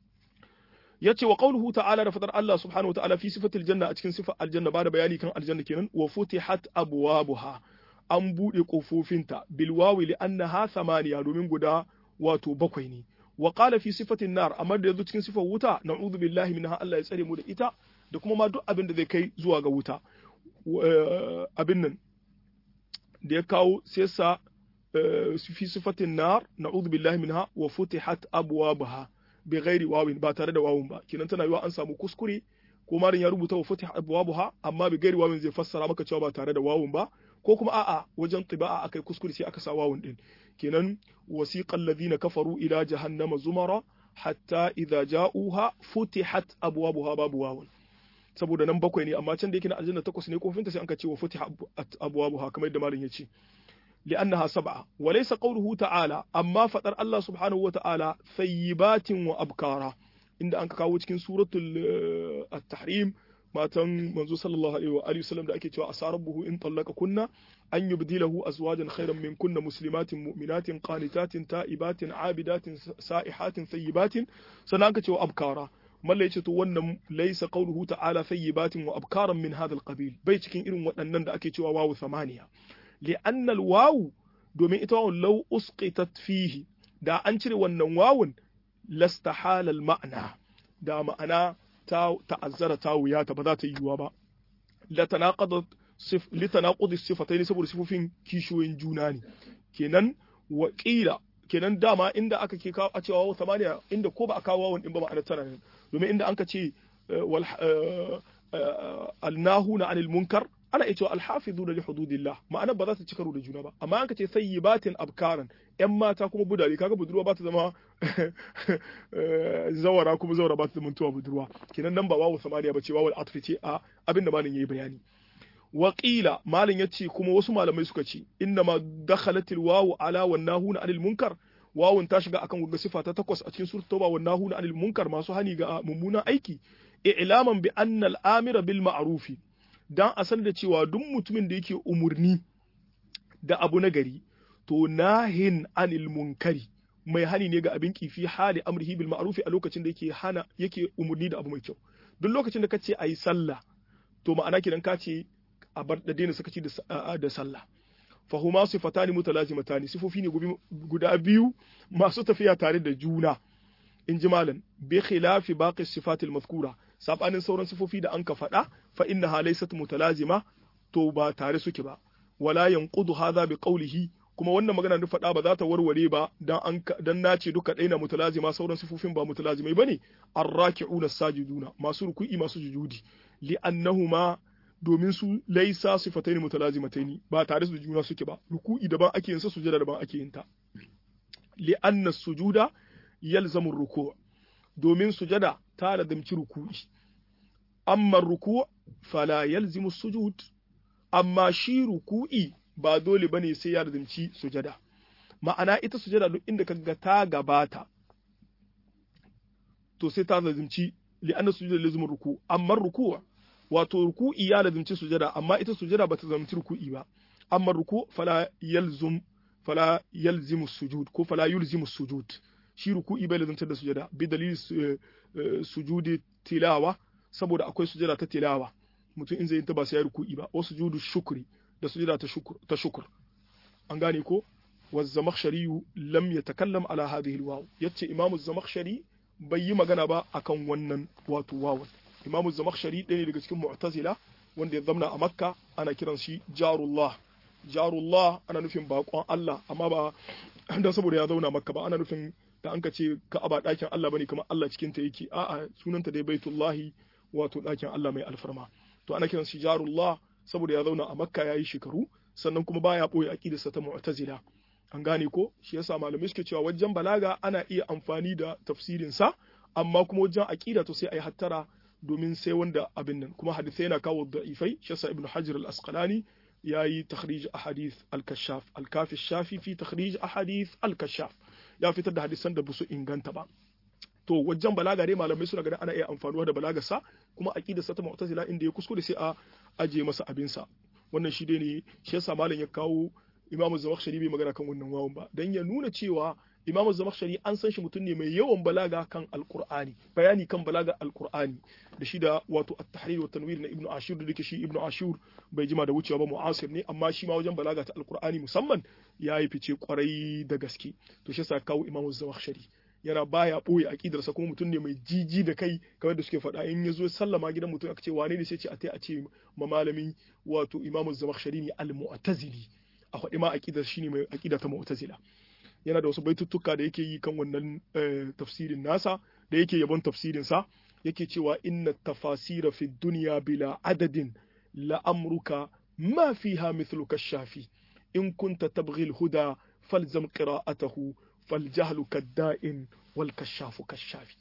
yace wa qawluhu ta'ala da fadar Allah subhanahu wa ta'ala fi sifatil janna a cikin sifar aljanna ba da bayani kan aljanna kenan wa futihat abwabuha an bude kofofinta bil wawi li annaha thamaniya domin guda wato bakwai ne wa qala fi sifatin nar amma da yazo cikin sifar wuta na'udhu billahi minha Allah ya tsare mu da ita da kuma ma duk abin da zai kai zuwa ga wuta abin nan da ya kawo sai sa fi sifatin nar na'udhu billahi minha wa futihat abwabuha bi ghairi wawin ba tare da wawun ba kinan tana yiwa an samu kuskure ko marin ya rubuta wa fatih abwabuha amma bi ghairi wawin zai fassara maka cewa ba tare da wawun ba ko kuma a'a wajen tiba'a akai kuskure sai aka sa wawun din kenan wasiqal ladina kafaru ila jahannama zumara hatta idza ja'uha futihat abwabuha babu wawun saboda nan bakwai ne amma can da yake na aljanna takwas ne kofinta sai an ka ce wa futihat abwabuha kamar yadda malam ya ce لأنها سبعة وليس قوله تعالى أما فتر الله سبحانه وتعالى ثيبات وأبكارا إن أنك كاو cikin سورة التحريم ما تن منزو صلى الله عليه وآله وسلم da ake cewa asa rabbuhu in tallaka kunna an yubdilahu azwajan khayran min kunna muslimatin mu'minatin qanitatin ta'ibatin abidatin sa'ihatin thayyibatin sannan aka cewa abkara malla yace to wannan laysa qawluhu ta'ala thayyibatin wa abkaran min hadha al-qabil bai cikin irin waɗannan da ake cewa wawu samaniya لأن الواو domin ita wawun lau usqitat fihi da an cire wannan wawun lastahala al-ma'na da ma'ana ta ta'azzara ta wuya ta ba za ta yi yiwuwa ba la tanaqadat sif li tanaqudi sifatayn saboda sifofin kishiyoyin juna ne kenan wa qila kenan dama inda aka ke kawo a cewa wawu samaniya inda ko ba a kawo wawun din ba ma'ana tana ne domin inda an ka ce wal alnahuna anil munkar ana iya cewa alhafizu da hududillah ma'ana ba za ta ci karo da juna ba amma an ka ce sayyibatin abkaran yan mata kuma budare kaga budurwa ba ta zama zawara kuma zawara ba ta zama tuwa budurwa kenan nan ba wawu samaniya ba ce wawu atfi ce a abinda malin yayi bayani Waƙila malin ya ce kuma wasu malamai suka ce inna ma dakhalatil wawu ala wan nahuna anil munkar wawun ta shiga akan ga sifa ta takwas a cikin surat tauba wan nahuna anil munkar masu hani ga mummunan aiki i'laman bi anna al-amira bil ma'rufi dan a san da cewa duk mutumin da yake umurni da abu na gari to nahin anil munkari mai hani ne ga abin kifi hali amrihi bil ma'rufi a lokacin da yake hana yake umurni da abu mai kyau duk lokacin da kace ayi sallah to ma'ana kidan ka ce a bar da daina sakaci da sallah fahuma sifatani mutalazimatani sifofi ne guda biyu masu tafiya tare da juna in ji malam bi khilafi baqi sifatil mazkura sabanin sauran sifofi da an ka faɗa fa innaha laysat mutalazima to ba tare suke ba wala yanqudu hadha bi qawlihi kuma wannan magana da faɗa ba za ta warware ba dan an dan nace duka ɗaya na mutalazima sauran sifofin ba mutalazimai bane arraki'una sajiduna masu ruku'i masu sujudi li'annahuma domin su laisa sifataini mutalazimataini ba tare da juna suke ba ruku'i daban ake yin sa sujada daban ake yin ta li'anna sujuda yalzamu ruku' domin sujada ta lazimci ruku'i amma ruku' fala yalzimu sujud amma shi ruku'i ba dole bane sai ya lazimci sujada ma'ana ita sujada duk inda kaga ta gabata to sai ta lazimci li'anna sujuda lazimur ruku' amma ruku' wato ruku'i ya lazimci sujada amma ita sujada bata zamci ruku'i ba amma ruku fala yalzum fala yalzimu sujud ko fala yulzimu sujud shi ruku'i bai lazimtar da sujada bi dalili sujudi tilawa saboda akwai sujada ta tilawa mutum in zai yi ta ba sai ya ruku'i ba wasu sujudu shukri da sujada ta shukr ta shukr an gane ko والزمخشري لم يتكلم على هذه الواو yace imamu zamakhshari bai yi magana ba akan wannan wato wawan imamu zamakhshari ɗaya ne daga cikin mu'tazila wanda ya zamna a makka ana kiran shi jarullah jarullah ana nufin baƙon Allah amma ba dan saboda ya zauna makka ba ana nufin da an ka ce ka'aba ɗakin Allah bane kamar Allah cikin ta yake a'a sunanta dai baitullahi wato ɗakin Allah mai alfarma to ana kiran shi jarullah saboda ya zauna a makka yayi shekaru sannan kuma baya boye aqidarsa ta mu'tazila an gane ko shi yasa malamai suke cewa wajen balaga ana iya amfani da tafsirin sa amma kuma wajen aqida to sai ayi hattara domin sai wanda abin nan kuma hadisai yana kawo da'ifai shi yasa ibnu hajar al-asqalani yayi takhrij ahadith al-kashaf al-kafi shafi fi takhrij ahadith al-kashaf ya fitar da hadisan da basu inganta ba to wajen balaga dai malamai suna ganin ana iya amfanuwa da balagarsa kuma aqidarsa ta mu'tazila inda ya kuskure sai a aje masa abinsa wannan shi dai ne shi yasa malam ya kawo imamu zamakhshari bai magana kan wannan wawan ba dan ya nuna cewa imamu zamakhshari an san shi mutum ne mai yawan balaga kan alqur'ani bayani kan balaga alqur'ani da shi da wato at-tahrir wa tanwir na ibnu ashur da dake shi ibnu ashur bai jima da wucewa ba mu'asir ne amma shi ma wajen balaga ta alqur'ani musamman ya yi fice kwarai da gaske to shi yasa kawo imamu zamakhshari yana baya boye aqidarsa kuma mutum ne mai jiji da kai kamar da suke faɗa in ya zo sallama gidan mutum aka ce wane ne sai ce a tai a ce ma malami wato imamu zamakhshari ne al-mu'tazili a faɗi ma aƙidar shine mai aƙida ta mu'tazila yana da wasu baituttuka da yake yi kan wannan tafsirin nasa da yake yabon tafsirin sa yake cewa inna tafasira fi dunya bila adadin la amruka ma fiha mithluka shafi in kunta tabghi al-huda falzam qira'atahu faljahlu kadda'in wal kashafu kashafi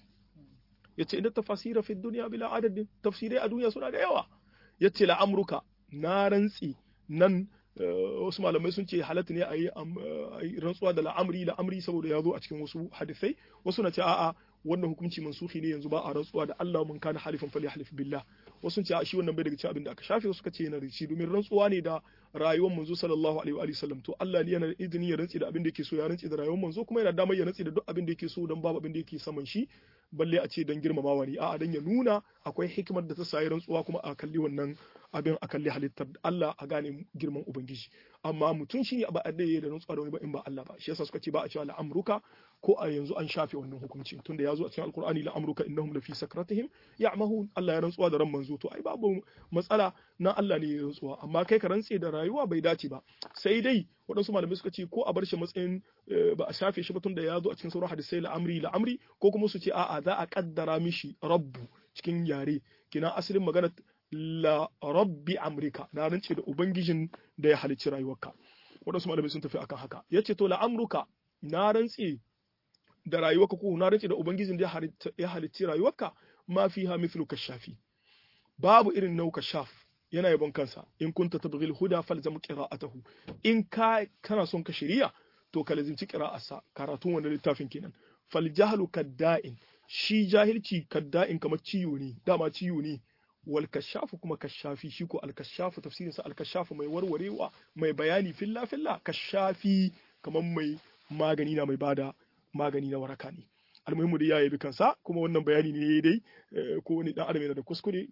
yace inna tafasira fi dunya bila adadin tafsirai a duniya suna da yawa yace la amruka na rantsi nan wasu malamai sun ce halatta ne a yi rantsuwa da la'amri la'amri saboda ya zo a cikin wasu hadisai wasu na ce a'a wannan hukunci mansuhi ne yanzu ba a rantsuwa da Allah mun kana halifan fali halif billah wasu sun ce a shi wannan bai daga cikin abin da aka shafe wasu ka ce yana da shi domin rantsuwa ne da rayuwar manzo sallallahu alaihi wa sallam to Allah ne yana da izini ya rantsi da abin da yake so ya rantsi da rayuwar manzo kuma yana damar ya rantsi da duk abin da yake so don babu abin da yake saman shi balle a ce don girmamawa ne a'a dan ya nuna akwai hikimar da ta sayi rantsuwa kuma a kalli wannan abin a kalli halittar Allah a gane girman ubangiji amma mutum shine ba a da da rantsuwa da wani ba in ba Allah ba shi yasa suka ce ba a cewa la'amruka ko a yanzu an shafe wannan hukunci tunda ya zo a cikin alkur'ani la'amruka innahum lafi sakratihim ya'mahun Allah ya rantsuwa da ran manzo to ai babu matsala na Allah ne ya rantsuwa amma kai ka rantse da rayuwa bai dace ba sai dai waɗansu malamai suka ce ko a bar shi matsayin ba a shafe shi ba tunda ya zo a cikin sauran hadisai la'amri la'amri ko kuma su ce a'a za a kaddara mishi rabbu cikin yare kina asalin magana la rabbi amrika na rance da ubangijin da ya halicci rayuwarka waɗansu malamai sun tafi akan haka yace to la amruka na rantse da rayuwarka ko na rance da ubangijin da ya halicci rayuwarka ma fiha mithlu kashafi babu irin nauka shaf yana yabon kansa in kunta tabghil huda falzam qira'atahu in ka kana son ka shari'a to ka lazimci qira'arsa karatun wannan littafin kenan fal jahlu kadda'in shi jahilci kadda'in kamar ciwo ne dama ciwo ne wal kashafu kuma kashafi shi ko al kashafu tafsirin sa al kashafu mai warwarewa mai bayani filla filla kashafi kamar mai magani na mai bada magani na waraka ne almuhimmu da ya yabi kansa kuma wannan bayani ne dai ko wani dan adam yana da kuskure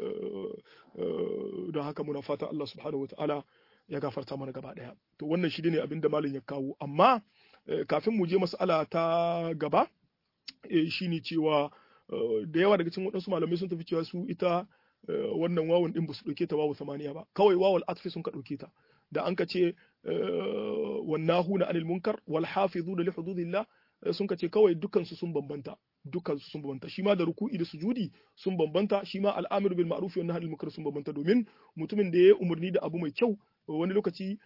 don haka muna fatan Allah subhanahu wataala ya gafarta mana gaba daya to wannan shi ne abin da malam ya kawo amma kafin mu je mas'ala ta gaba shine cewa da yawa daga cikin waɗansu malamai sun tafi cewa su ita wannan wawun din ba su ɗauke ta wawu samaniya ba kawai wawul atfi sun ka ɗauke ta da an ka ce wannahuna anil munkar wal hafizuna li hududillah sun ka ce kawai dukansu sun bambanta dukansu sun bambanta shi ma da ruku'i da sujudi sun bambanta shi ma al'amir bil ma'ruf wa nahy anil munkar sun bambanta domin mutumin da ya umarni da abu mai kyau wani lokaci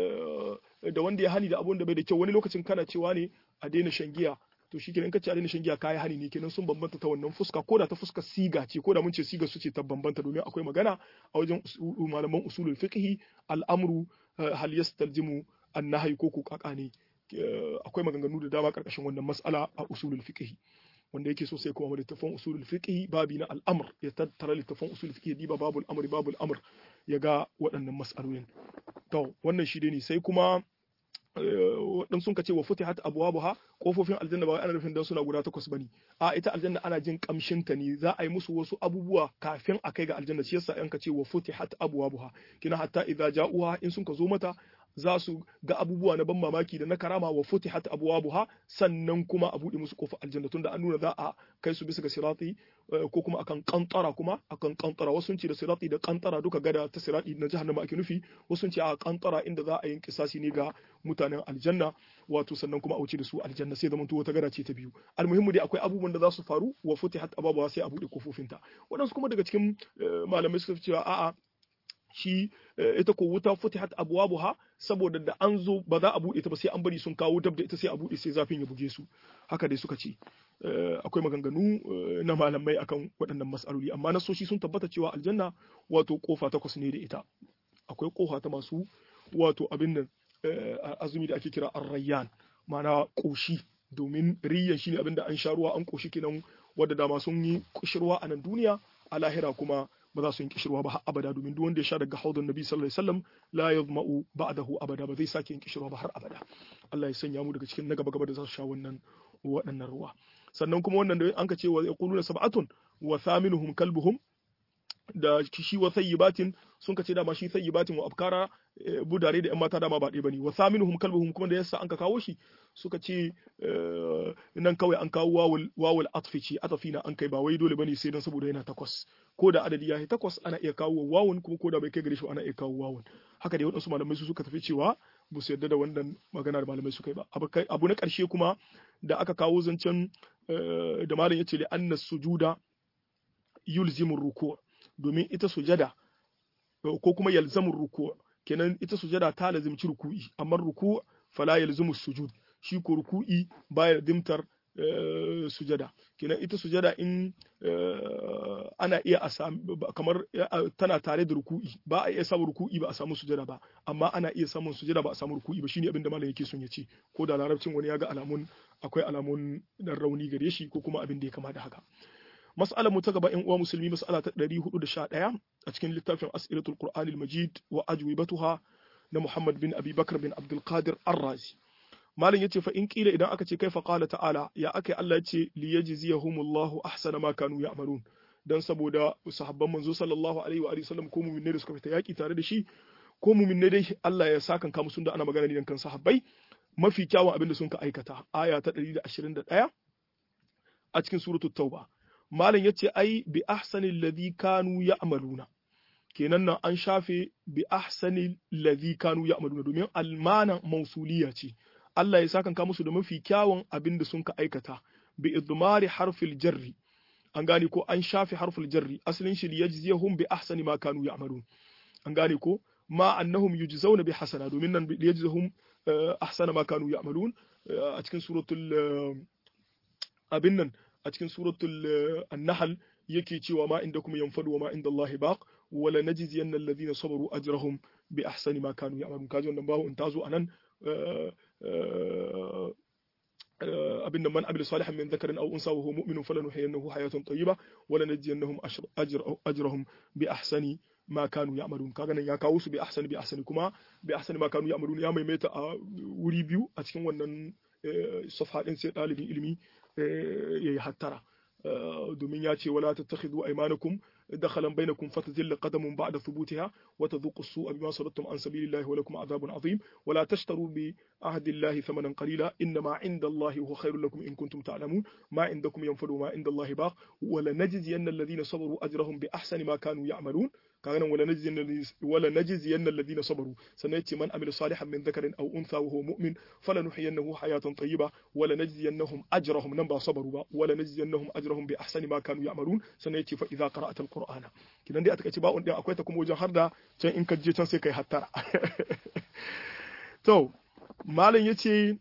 da wanda ya hani da abu da bai da kyau wani lokacin kana cewa ne a daina shan giya to shi kenan kace a daina shan giya kai hani ne kenan sun bambanta ta wannan fuska ko da ta fuska siga ce ko da mun ce siga su ce ta bambanta domin akwai magana a wajen malaman usulul fiqh al'amru hal yastalzimu an-nahy ko ko kaka ne akwai maganganu da dama karkashin wannan mas'ala a usulul fiqh wanda yake so sai kuma littafin usulul fiqh babi na al'amr ya tattara littafin usulul fiqh diba babul amr babul amr ya ga waɗannan mas'alolin to wannan shi ne sai kuma waɗansu sun ce wa futihat abwabuha kofofin aljanna ba ana nufin dan suna guda takwas bane a ita aljanna ana jin kamshin ta ne za a yi musu wasu abubuwa kafin a kai ga aljanna shi yasa an ka ce wa futihat abwabuha kina hatta idza ja'uha in sun ka zo mata za su ga abubuwa na ban mamaki da na karama wa futihat abwabuha sannan kuma a bude musu kofar aljanna tunda an nuna za a kai su bisa ga sirati ko kuma akan kantara kuma akan kantara wasu ce da sirati da kantara duka gada ta sirati na jahannama ake nufi wasu ce a kantara inda za a yi kisasi ne ga mutanen aljanna wato sannan kuma a wuce da su aljanna sai zaman wata gada ce ta biyu almuhimmu dai akwai abubuwan da za su faru wa futihat abwabuha sai a bude kofofinta waɗansu kuma daga cikin malamai suka cewa a'a shi ita ko wuta futihat abwabuha saboda da an zo ba za a bude ta ba sai an bari sun kawo dab da ita sai a bude sai zafin ya buge su haka dai suka ce akwai maganganu na malamai akan waɗannan mas'aloli amma nasoshi sun tabbata cewa aljanna wato kofa takwas ne da ita akwai kofa ta masu wato abin nan azumi da ake kira arrayyan ma'ana koshi domin riyan shine abin da an sha ruwa an koshi kenan wadda dama sun yi kushirwa a nan duniya a lahira kuma ba za su yi kishirwa ba har abada domin duk wanda ya sha daga haudun nabi sallallahu alaihi wasallam la yazma'u ba'dahu abada ba zai sake yin kishirwa ba har abada Allah ya sanya mu daga cikin na gaba gaba da za su sha wannan waɗannan ruwa sannan kuma wannan da an ka ce wa yaquluna sab'atun wa thaminuhum kalbuhum da shi wa sayyibatin sun ka ce dama shi sayyibatin wa abkara budare da yan mata dama ba ɗaya bane wa thaminuhum kalbuhum kuma da yasa an ka kawo shi suka ce nan kawai an kawo wawul wawul atfi ce atafi na an kai ba wai dole bane sai dan saboda yana takwas ko da adadi ya yi takwas ana iya kawo wawun kuma ko da bai kai gare shi ana iya kawo wawun haka dai waɗansu malamai su suka tafi cewa ba su yarda da wannan magana da malamai suka yi ba abu na ƙarshe kuma da aka kawo zancen da malam ya ce li anna sujuda yulzimu ruku' domin ita sujada ko kuma yalzamu ruku' kenan ita sujada ta lazimci ruku'i amma ruku' fala yalzimu sujud shi ko ruku'i baya dimtar sujada kenan ita sujada in ana iya a kamar tana tare da ruku'i ba a iya samun ruku'i ba a samu sujada ba amma ana iya samun sujada ba a samu ruku'i ba shine abin da malam yake son ya ce ko da larabcin wani ya ga alamun akwai alamun dan rauni gare shi ko kuma abin da ya kama da haka mas'alar mu ta gaba in uwa musulmi mas'ala ta 411 a cikin littafin as'ilatul qur'anil majid wa ajwibatuha na muhammad bin abi bakr bin abdul qadir ar-razi malam yace fa in kila idan aka ce kai fa qala ta'ala ya akai Allah yace li yajziyahumullahu ahsana ma kanu ya'malun dan saboda sahabban manzo sallallahu alaihi wa alihi wasallam ko mu'minai da suka fita yaki tare da shi ko mu'minai dai Allah ya sakan ka musu da ana magana ne kan sahabbai mafi kyawun abin da sun ka aikata aya ta 121 a cikin suratul tauba malam yace ai bi ahsanil ladhi kanu ya'maluna kenan nan an shafe bi ahsanil ladhi kanu ya'maluna domin almana mausuliya ce Allah ya sakan musu da mafi kyawun abin da sun ka aikata bi idmari harfil jarri an gane ko an shafe harfil jarri asalin shi yajziyahum bi ahsani ma kanu ya'malun an gane ko ma annahum yujzauna bi hasana domin nan yajzihum ahsana ma kanu ya'malun a cikin suratul abin nan a cikin suratul an-nahl yake cewa ma inda kuma yanfadu wa ma inda Allah baq wala najziyanna alladhina sabaru ajrahum bi ahsani ma kanu ya'malun kaji wannan bawo in tazo anan abin da man amila salihan min dhakarin aw unsa wa huwa mu'minun falanuhyiyannahu hayatan tayyiba wala najziyannahum ajrahum bi ahsani ma kanu ya'malun kaga nan ya kawo su bi ahsani bi ahsani kuma bi ahsani ma kanu ya'malun ya maimaita a wuri biyu a cikin wannan safha din sai dalibin ilimi yayi hattara domin ya ce wala tattakhidhu aymanakum دخلا بينكم فتزل قدم بعد ثبوتها وتذوقوا السوء بما صددتم عن سبيل الله ولكم عذاب عظيم ولا تشتروا بعهد الله ثمنا قليلا إنما عند الله هو خير لكم إن كنتم تعلمون ما عندكم ينفد وما عند الله باق ولنجزين الذين صبروا أجرهم بأحسن ما كانوا يعملون كان ولنجزين ولنجزين الذين صبروا سنأتي من عمل صالحا من ذكر أو أنثى وهو مؤمن فلنحيينه حياة طيبة ولنجزينهم أجرهم نبا صبروا ولنجزينهم أجرهم بأحسن ما كانوا يعملون سنأتي فإذا قرأت القرآن كنا دي أتكتي باء دي أكويتا كم وجه هردا كان إن كجي كان سيكي حتى تو مالن يتي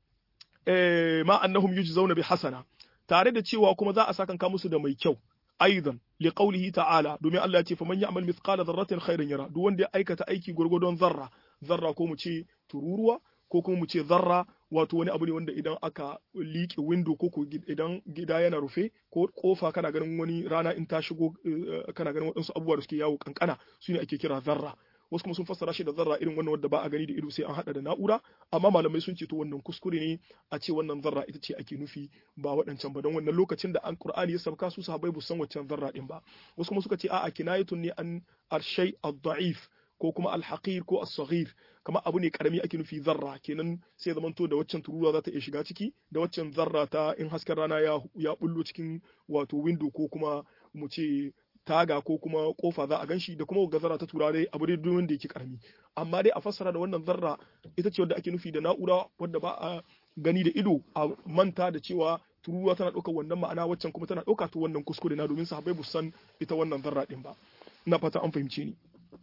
ما أنهم يجزون بحسنة tare da cewa kuma za a sakanka musu da mai kyau aidan li qawlihi ta'ala domin Allah ya ce faman ya'mal mithqala dharratin khairan yara duk wanda ya aikata aiki gurgudon zarra zarra ko mu ce tururuwa ko kuma mu ce zarra wato wani abu ne wanda idan aka liƙe window ko ko idan gida yana rufe ko kofa kana ganin wani rana in ta shigo kana ganin waɗansu abubuwa da suke yawo kankana su ne ake kira zarra wasu kuma sun fassara shi da zarra irin wannan wanda ba a gani da ido sai an hada da na'ura amma malamai sun ce to wannan kuskure ne a ce wannan zarra ita ce ake nufi ba waɗancan ba don wannan lokacin da an qur'ani ya sabka su sahabbai bu san waccan zarra din ba wasu kuma suka ce a'a kinayatun ne an arshay ad-da'if ko kuma al-haqir ko as-saghir kamar abu ne karami ake nufi zarra kenan sai zamanto da waccan tururuwa za ta iya shiga ciki da waccan zarra ta in hasken rana ya ya bullo cikin wato window ko kuma mu ce taga ko kuma kofa za a ganshi da kuma gazara ta turare abu dai duk wanda yake karami amma dai a fassara da wannan zarra ita ce wadda ake nufi da na'ura wadda ba a gani da ido a manta da cewa tururuwa tana ɗaukar wannan ma'ana waccan kuma tana ɗauka to wannan kuskure na domin sahabbai bu san ita wannan zarra din ba ina fata an fahimce ni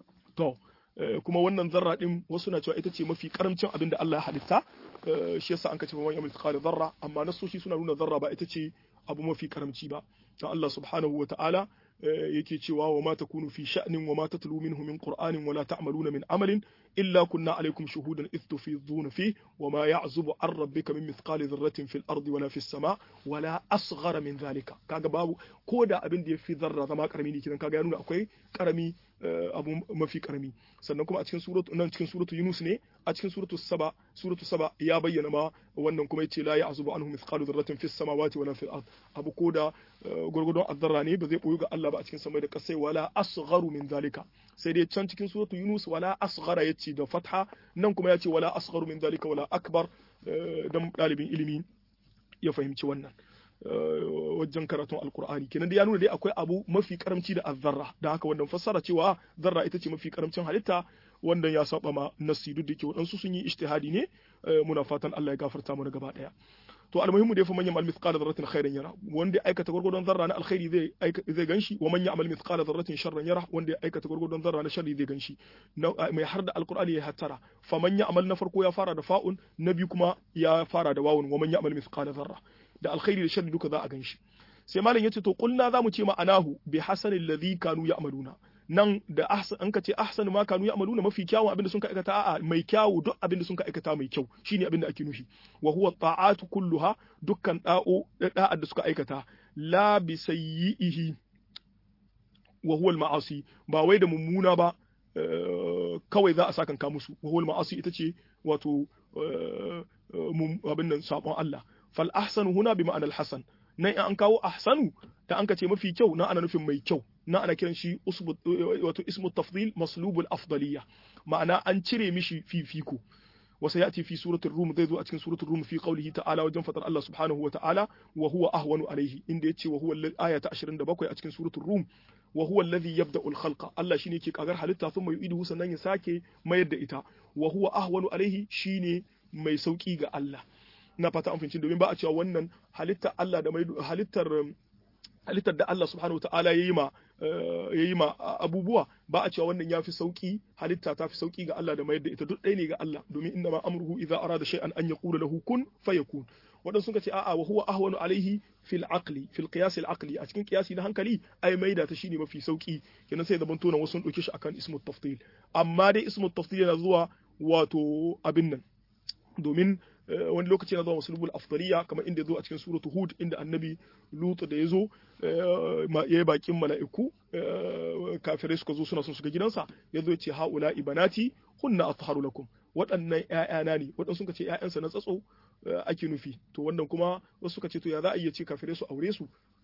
to kuma wannan zarra din wasu na cewa ita ce mafi karamcin abin da Allah ya halitta shi yasa an kace wani mithqala zarra amma nasoshi suna nuna zarra ba ita ce abu mafi karamci ba dan Allah subhanahu wa ta'ala yake cewa wa ma takunu fi sha'nin wa ma tatlu minhu min qur'anin wa la ta'maluna min amalin illa kunna alaykum shuhudan idh tufiduna fi wa ma ya'zubu an rabbika min mithqali dharratin fil ardi wala fis sama wala asghara min dhalika kaga babu ko da abin da yafi zarra zama karami ne kidan kaga ya nuna akwai karami abu mafi karami sannan kuma a cikin suratu nan cikin suratu Yunus ne a cikin suratu Saba suratu Saba ya bayyana ma wannan kuma yace la ya'zubu anhu mithqalu dharratin fis samawati wala fil ard abu ko da gurgudun azzarra ne ba zai boyu ga Allah ba a cikin samai da kasai wala asgharu min zalika sai dai can cikin suratu Yunus wala asghara yace da fatha nan kuma yace wala asgharu min zalika wala akbar dan dalibin ilimi ya fahimci wannan wajen karatun alkur'ani kenan da ya nuna dai akwai abu mafi karamci da azzarra da haka wannan fassara cewa zarra ita ce mafi karamcin halitta wannan ya saba ma nasi duk da ke waɗansu sun yi ijtihadi ne muna fatan Allah ya gafarta mana gaba daya to almuhimmu dai fa man ya'mal mithqala dharratin khairan yara wanda ya aikata gurgurdon zarra na alkhairi zai zai ganshi wa man ya'mal mithqala dharratin sharran yara wanda ya aikata gurgurdon zarra na sharri zai ganshi mai har da alqur'ani ya hattara fa man ya'mal na farko ya fara da fa'un na biyu kuma ya fara da wawun wa man ya'mal mithqala dharra da alkhairi da sharri duka za a ganshi sai malam yace to kulna zamu ce ma'anahu bi hasanil ladhi kanu ya'maluna nan da ahsan an ka ce ahsan ma kanu ya'maluna mafi kyawun abinda sun ka aikata a'a mai kyawu duk abinda sun ka aikata mai kyau shine abinda ake nufi wa huwa ta'atu kulluha dukkan da'o da'ad da suka aikata la bi sayyihi wa huwa al-ma'asi ba wai da mummuna ba kawai za a sakan ka musu wa huwa al-ma'asi ita ce wato abin nan sabon Allah fal ahsanu huna bi ma'anar hasan nan in an kawo ahsanu da an ka ce mafi kyau na ana nufin mai kyau na ana kiran shi wato ismu tafdil maslubul afdaliya ma'ana an cire mishi fifiko wasa yati fi suratul rum zai zo a cikin suratul rum fi qawlihi ta'ala wajen fatar Allah subhanahu wa ta'ala wa huwa ahwanu alaihi inda yace wa huwa aya ta 27 a cikin suratul rum wa huwa alladhi yabda'u al-khalqa Allah shine yake kagar halitta thumma yu'iduhu sannan ya sake mayar da ita wa huwa ahwanu alaihi shine mai sauki ga Allah na fata an fahimci domin ba a cewa wannan halittar Allah da mai halittar halittar da Allah subhanahu wataala yayi ma yayi ma abubuwa ba a cewa wannan yafi sauki halitta ta fi sauki ga Allah da mayar da ita duk ɗaya ne ga Allah domin inna ma amruhu idza arada shay'an an yaqula lahu kun fayakun waɗansu suka ce a'a wa huwa ahwanu alaihi fil aqli fil qiyas al aqli a cikin qiyasi na hankali ai maida ta shine mafi sauki kenan sai da ban tona wasu dauke shi akan ismu tafdil amma dai ismu tafdil yana zuwa wato abin nan domin wani lokaci na zuwa musulmul afdaliya kamar inda ya zo a cikin suratu hud inda annabi lutu da ya zo ya yi bakin mala'iku kafirai suka zo suna son shiga gidansa ya zo ya ce haula ibanati hunna atharu lakum waɗannan ƴaƴana ne waɗansu suka ce ƴaƴansa na tsatso ake nufi to wannan kuma wasu suka ce to ya za a iya ce kafirai su aure su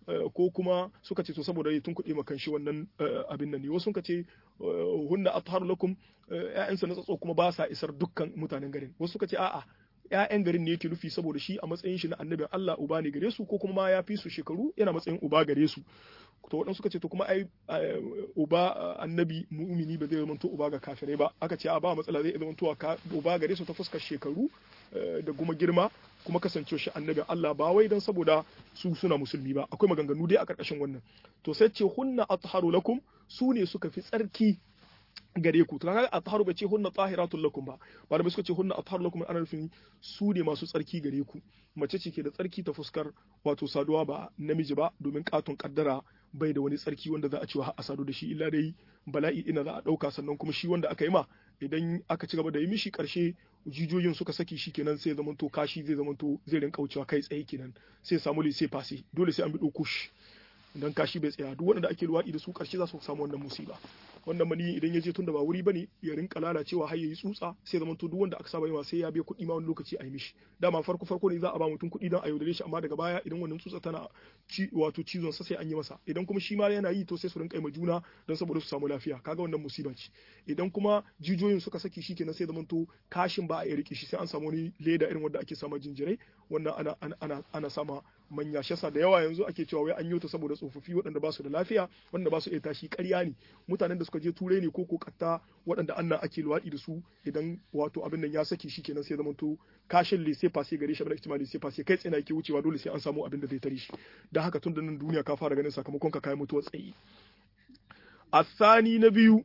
ko kuma suka ce to saboda ya tunkuɗe makan shi wannan abin nan ne wasu suka ce hunna atharu lakum ƴaƴansa na tsatso kuma ba sa isar dukkan mutanen garin wasu suka ce a'a ƴaƴan garin ne yake nufi saboda shi a matsayin shi na annabin Allah uba ne gare su ko kuma ma ya fi su shekaru yana matsayin uba gare su to waɗansu suka ce to kuma ai uba annabi mu'mini ba zai zama to uba ga kafirai ba aka ce a ba matsala zai zama to uba gare su ta fuskar shekaru da kuma girma kuma kasance shi annabin Allah ba wai dan saboda su suna musulmi ba akwai maganganu dai a karkashin wannan to sai ce hunna atharu lakum su ne suka fi tsarki gare ku to kaga atharu bai ce hunna tahiratul lakum ba malamai suka ce hunna atharu lakum ana nufin su ne masu tsarki gare ku mace ce ke da tsarki ta fuskar wato saduwa ba namiji ba domin katon kaddara bai da wani tsarki wanda za a ci a sadu da shi illa dai bala'i ina za a dauka sannan kuma shi wanda aka yi ma idan aka ci gaba da yi mishi karshe jijiyoyin suka saki shi kenan sai zaman to kashi zai zaman to zai rinka wucewa kai tsaye kenan sai samu sai fasi dole sai an bi dokush dan kashi bai tsaya duk wanda ake luwaɗi da su karshe za su samu wannan musiba wannan mani idan ya je tun da ba wuri bane ya rinka lalacewa har yayi tsutsa sai zaman to duk wanda aka saba yawa sai ya biya kuɗi ma wani lokaci a yi mishi dama farko farko ne za a ba mutum kuɗi don a yaudare shi amma daga baya idan wannan tsutsa tana ci wato cizon sa sai an yi masa idan kuma shi ma yana yi to sai su rinka yi ma juna don saboda su samu lafiya kaga wannan musiba ce idan kuma jijiyoyin suka saki shi kenan sai zaman to kashin ba a iya rike shi sai an samu wani leda irin wanda ake sama jinjirai wannan ana ana ana, ana sama manya shasa da yawa yanzu ake cewa wai an yi ta saboda tsofaffi waɗanda ba su da lafiya wanda ba su iya tashi ƙarya ne mutanen da suka je turai ne ko kokatta waɗanda annan ake luwaɗi da su idan wato abin nan ya saki shi kenan sai zama to kashin lese fase gare shi abin da ake lese fase kai tsaye yake wucewa dole sai an samu abin da zai tare shi dan haka tun da nan duniya ka fara ganin sakamakon ka kai mutuwar tsayi asani na biyu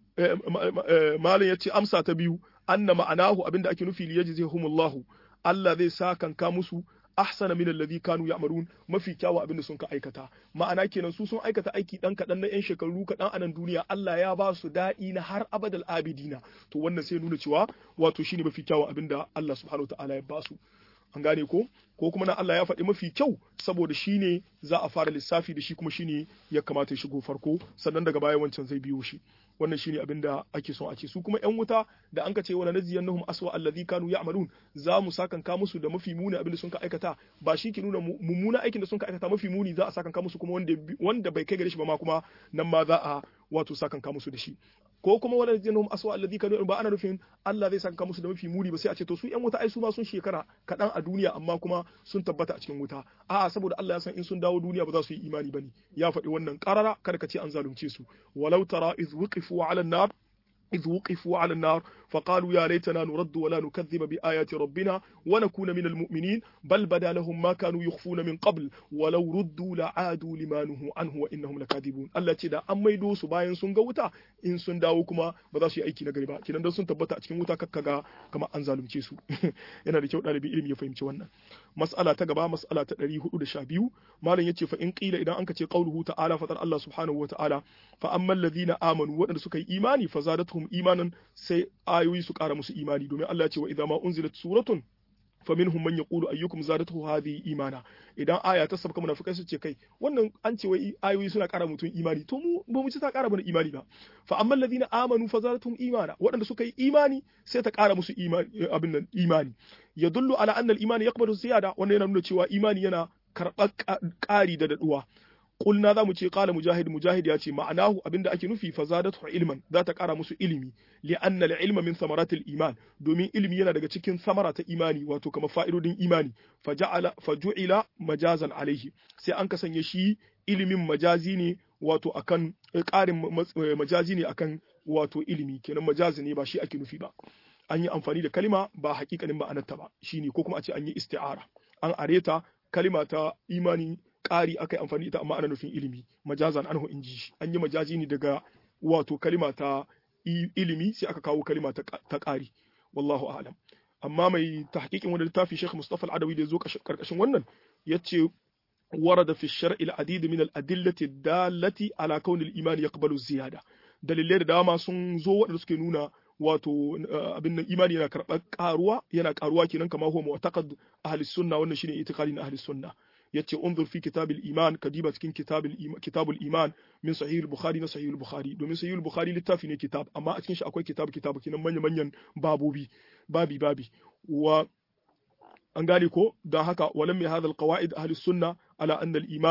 malam yace amsa ta biyu anna ma'anahu abinda ake nufi liyajzihumullahu Allah zai sa kanka musu ahsana min alladhi kanu ya'malun mafi kyawu abin da sun ka aikata ma'ana kenan su sun aikata aiki dan kadan na yan shekaru kadan a nan duniya Allah ya ba su daɗi na har abadal abidina to wannan sai nuna cewa wato shine mafi kyawu abin da Allah subhanahu ta'ala ya ba su an gane ko ko kuma na Allah ya faɗi mafi kyau saboda shine za a fara lissafi da shi kuma shine ya kamata ya shigo farko sannan daga baya wancan zai biyo shi wannan shine abin da ake son a ce su kuma yan wuta da an ka ce wala najziyannahum aswa allazi kanu ya'malun za mu sakanka musu da mafi muni abin da sun ka aikata ba shi ke nuna mummuna aikin da sun ka aikata mafi muni za a sakanka musu kuma wanda wanda bai kai gare shi ba ma kuma nan ma za a wato sakanka musu da shi ko kuma wala najziyannahum aswa allazi kanu ba ana nufin Allah zai sakanka musu da mafi muni ba sai a ce to su yan wuta ai su ma sun shekara kadan a duniya amma kuma sun tabbata a cikin wuta a'a saboda Allah ya san in sun dawo duniya ba za su yi imani bane ya faɗi wannan karara kada ka ce an zalunce su walau tara iz وقفوا على النار إذ وقفوا على النار فقالوا يا ليتنا نرد ولا نكذب بآيات ربنا ونكون من المؤمنين بل بدا لهم ما كانوا يخفون من قبل ولو ردوا لعادوا لما نهوا عنه وإنهم لكاذبون الله تدا أن ميدو su bayan sun ga wuta in sun dawo kuma ba za su yi aiki na gari ba kinan dan sun tabbata a cikin wuta kakkaga kamar an zalunce su yana da kyau ɗalibi ilimi ya fahimci wannan mas'ala ta gaba mas'ala ta 412 malam yace fa in qila idan anka ce qauluhu ta'ala fatar Allah subhanahu wa ta'ala fa ammal ladina amanu waɗanda suka yi imani fa zadatuhum imanan sai ayoyi su ƙara musu imani domin Allah ya ce wa idza ma unzilat suratun faminhum man yaqulu ayyukum zadatuhu hadhihi imana idan aya ta sabka munafikai su ce kai wannan an ce wai ayoyi suna ƙara mutum imani to mu ba mu ci ta ƙara mana imani ba fa amma alladhina amanu fa zadatuhum imana waɗanda suka yi imani sai ta ƙara musu imani abin nan imani yadullu ala anna al-imani yaqbalu ziyada wannan yana nuna cewa imani yana karɓar ƙari da daɗuwa Kulna za mu ce qala mujahid mujahid ya ce ma'anahu abinda ake nufi fa zadatu ilman za ta kara musu ilimi li anna al-ilma min samaratil iman domin ilimi yana daga cikin samara ta imani wato kamar fa'idodin imani fa ja'ala fa ju'ila majazan alaihi sai an kasance shi ilimin majazi ne wato akan ƙarin majazi ne akan wato ilimi kenan majazi ne ba shi ake nufi ba an yi amfani da kalima ba hakikanin ma'anarta ba shine ko kuma a ce an yi isti'ara an areta kalima ta imani ƙari aka yi amfani ita amma ana nufin ilimi majazan anhu in ji an yi majazi ne daga wato kalima ta ilimi sai aka kawo kalima ta ƙari wallahu a'lam amma mai tahqiqin wani littafi Sheikh Mustafa Al-Adawi da zo karkashin wannan yace ورد في الشرع العديد من الأدلة الدالة على كون الإيمان يقبل الزيادة dalilai da dama sun zo waɗanda suke nuna wato abin nan imani yana karɓar ƙaruwa yana ƙaruwa kenan kamar huwa mu'taqad ahli sunna wannan shine itikadi na ahli sunna yace unzur fi kitabil iman kadiba cikin kitabil iman kitabul iman min sahih al-bukhari na sahih al-bukhari domin sahih al-bukhari littafi ne kitab amma a cikin shi akwai kitab kitab kenan manyan manyan babobi babi babi wa an gane ko don haka walam mai hadal qawaid ahli sunna ala anna al-iman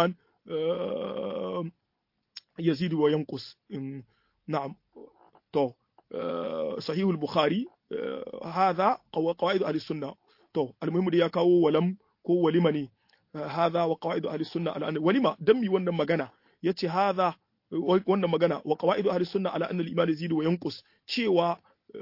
yazidu wa yanqus na'am to sahih al-bukhari hadha qawaid ahli sunna to almuhimmu da ya kawo walam ko walima ne hadha wa qawaid ahli sunna ala anna walima dan mi wannan magana yace hadha wannan magana wa qawaid ahli sunna ala anna al-iman yazidu wa yanqus cewa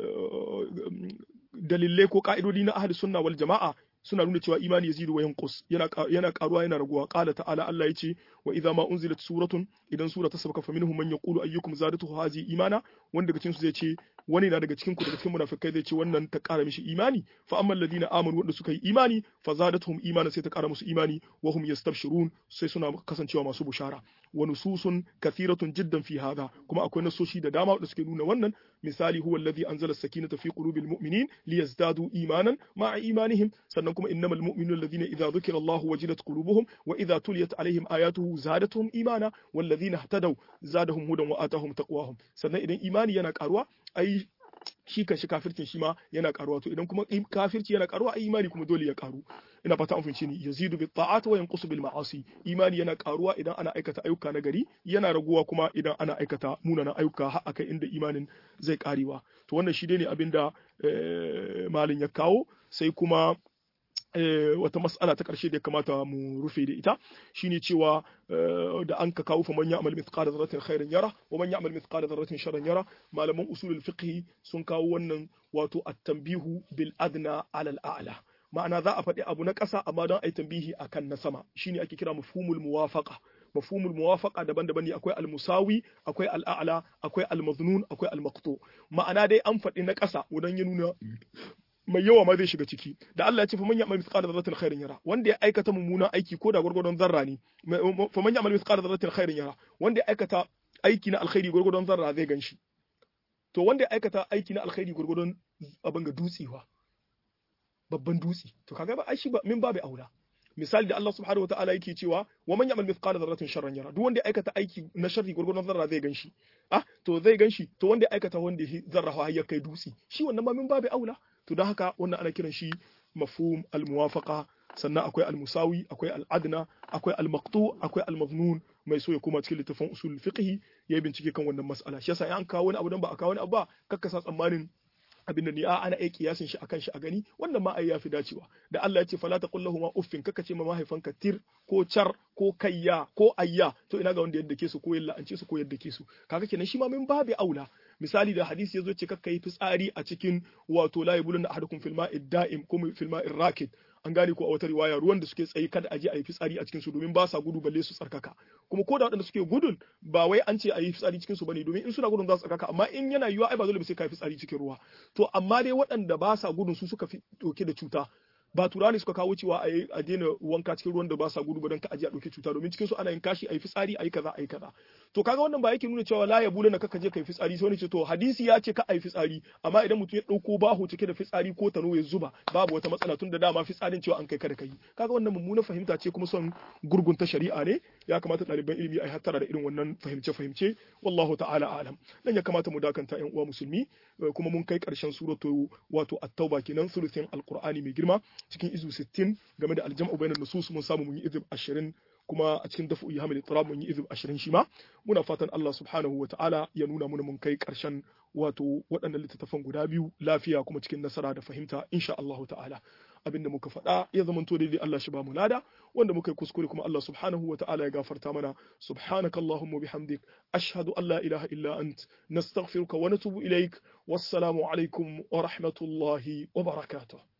dalilai ko ka'idodi na ahli sunna wal jama'a suna nuna cewa imani yazidu wa yanqus yana yana karuwa yana raguwa qala ta'ala Allah yace wa idza ma unzilat suratun idan sura ta sabaka faminhum man yaqulu ayyukum zadatuhu hazi imana wanda daga cikin su zai ce wani na daga cikin ku daga cikin munafikai zai ce wannan ta kara mishi imani fa amma alladhina amanu wanda suka yi imani fa zadatuhum imana sai ta kara musu imani wa hum yastabshirun sai suna kasancewa masu bushara wa nususun kathiratun jiddan fi hadha kuma akwai nasoshi da dama da suke nuna wannan misali huwa alladhi anzala as-sakinata fi qulubil mu'minin liyazdadu imanan ma'a imanihim sannan kuma innamal mu'minuna alladhina idza dhukira Allahu wajilat qulubuhum wa idza tuliyat alaihim ayatuhu zadatuhum imana walladhina ihtadaw zadahum hudan wa atahum taqwahum sannan idan imani yana karuwa ai shi kan shi kafircin shi ma yana karuwa to idan kuma kafirci yana karuwa ai imani kuma dole ya karu ina fata an fahimci ni yazidu bi ta'at wa yanqusu bil ma'asi imani yana karuwa idan ana aikata ayyuka na gari yana raguwa kuma idan ana aikata munanan ayyuka har akai inda imanin zai karewa to wannan shi ne abinda malin ya kawo sai kuma wata mas'ala ta ƙarshe da ya kamata mu rufe da ita shine cewa da an ka kawo fa man ya'mal mithqala dharratin khairan yara wa man ya'mal mithqala dharratin sharran yara malaman usulul fiqh sun kawo wannan wato at-tanbihu bil adna ala al-a'la ma'ana za a faɗi abu na ƙasa amma don a yi tambihi akan na sama shine ake kira mafhumul muwafaqa mafhumul muwafaqa daban-daban ne akwai al-musawi akwai al-a'la akwai al-maznun akwai al-maqtu ma'ana dai an faɗi na ƙasa wadan ya nuna mai yawa ma zai shiga ciki da Allah ya ce faman ya'mal mithqala dharratin khairin yara wanda ya aikata mummunan aiki ko da gurgurdon zarra ne faman ya'mal mithqala dharratin khairin yara wanda ya aikata aiki na alkhairi gurgurdon zarra zai ganshi to wanda ya aikata aiki na alkhairi gurgurdon abin ga dutsewa babban dutse to kaga ba ai shi ba min babu aula misali da Allah subhanahu wataala yake cewa wa man ya'mal mithqala dharratin sharran yara duk wanda ya aikata aiki na sharri gurgurdon zarra zai ganshi ah to zai ganshi to wanda ya aikata wanda zarra har ya kai dutse shi wannan ma min babu aula to don haka wannan ana kiran shi mafhum al-muwafaqa sannan akwai al-musawi akwai al-adna akwai al-maqtu akwai al-maznun mai so ya koma cikin littafin usul fiqh ya bincike kan wannan mas'ala shi yasa an kawo wani abu dan ba a kawo wani abu ba kakkasa tsammanin abin da ni a ana aiki yasin shi akan shi a gani wannan ma ai yafi dacewa da Allah ya ce fala taqul lahum uffin kaka ce ma mahaifanka tir ko char ko kayya ko ayya to ina ga wanda yadda ke su ko yalla an ce su ko yadda ke su kaga kenan shi ma min babu aula misali da hadisi yazo ce kakka yi fitsari a cikin wato la yabulun ahadukum fil ma'i da'im ko fil ma'i rakid an gane ko a wata riwaya ruwan da suke tsaye kada a je a yi fitsari a cikin su domin ba sa gudu balle su tsarkaka kuma ko da waɗanda suke gudun ba wai an ce a yi fitsari cikin su bane domin in suna gudun za su tsarkaka amma in yana yiwuwa ai ba dole ba sai ka yi fitsari cikin ruwa to amma dai waɗanda ba sa gudun su suka fi ɗauke da cuta ba turani suka kawo cewa a daina wanka cikin ruwan da ba sa gudu ba don ka aje a ɗauki cuta domin cikin su ana yin kashi a yi fitsari a yi kaza a yi kaza to kaga wannan ba yake nuna cewa la ya bula na kaka je ka yi fitsari sai wani ce to hadisi ya ce ka a yi fitsari amma idan mutum ya ɗauko baho cike da fitsari ko tano ya zuba babu wata matsala tun da dama fitsarin cewa an kai kada ka yi kaga wannan mummuna fahimta ce kuma son gurgunta shari'a ne ya kamata ɗaliban ilimi a yi hattara da irin wannan fahimce-fahimce wallahu ta'ala alam nan ya kamata mu dakanta yan uwa musulmi kuma mun kai ƙarshen suratu wato at-tauba kenan sulusin alqur'ani mai girma cikin izu 60 game da aljam'u bainan nusus mun samu mun yi izib 20 kuma a cikin dafu hamil tirab mun yi izib 20 shi ma muna fatan Allah subhanahu wa ta'ala ya nuna mana mun kai karshen wato waɗannan littattafan guda biyu lafiya kuma cikin nasara da fahimta insha Allah ta'ala abinda muka faɗa ya zama to daidai Allah shi ba mu lada wanda muka yi kuskure kuma Allah subhanahu wa ta'ala ya gafarta mana subhanaka allahumma bihamdik ashhadu an la ilaha illa ant nastaghfiruka wa natubu ilaik wassalamu alaikum wa rahmatullahi wa barakatuh